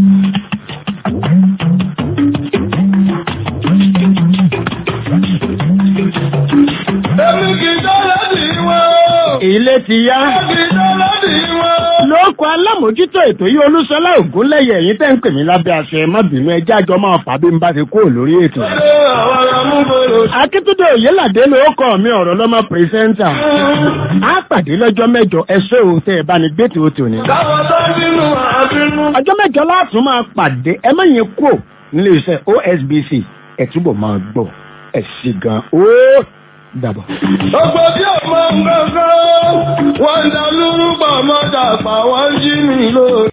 Èmi kì í dọ́lá dì wọ́n. Ilé ti yá. Kì í dọ́lá dì wọ́n. Lóòkù alámòjútó ètò yìí Olúṣọlá Ògúnlẹ̀yẹ yìí tẹ́ ń pè mí lábẹ́ aṣọ ẹ má bínú ẹjẹ́ àjọ máa fà bí n bá ti kúrò lórí ètò. Ṣé àwọn amúgbòrò? Akíntúndé Òyélàdé ló kọ́ mi ọ̀rọ̀ lọ́mọ pírẹsẹ́ńtà. Á pàdé lọ́jọ́ mẹ́jọ ẹṣẹ́ o tẹ́ ẹ bá ní gbé tòótọ́ ni. Káwọn tó bínú àbínú. Ọjọ́ mẹ́jọ látún máa pàdé ẹ má yẹn kúrò nílé iṣẹ́ OSBC ẹ̀ túbọ̀ máa gbọ́ ẹ̀ sì gan ó dàbọ̀. Gbogbo tí ò mọ nǹkan kan, wọ́n ń da lúrúbọ̀ mọ́ta pa wọ́n jí mi lóore.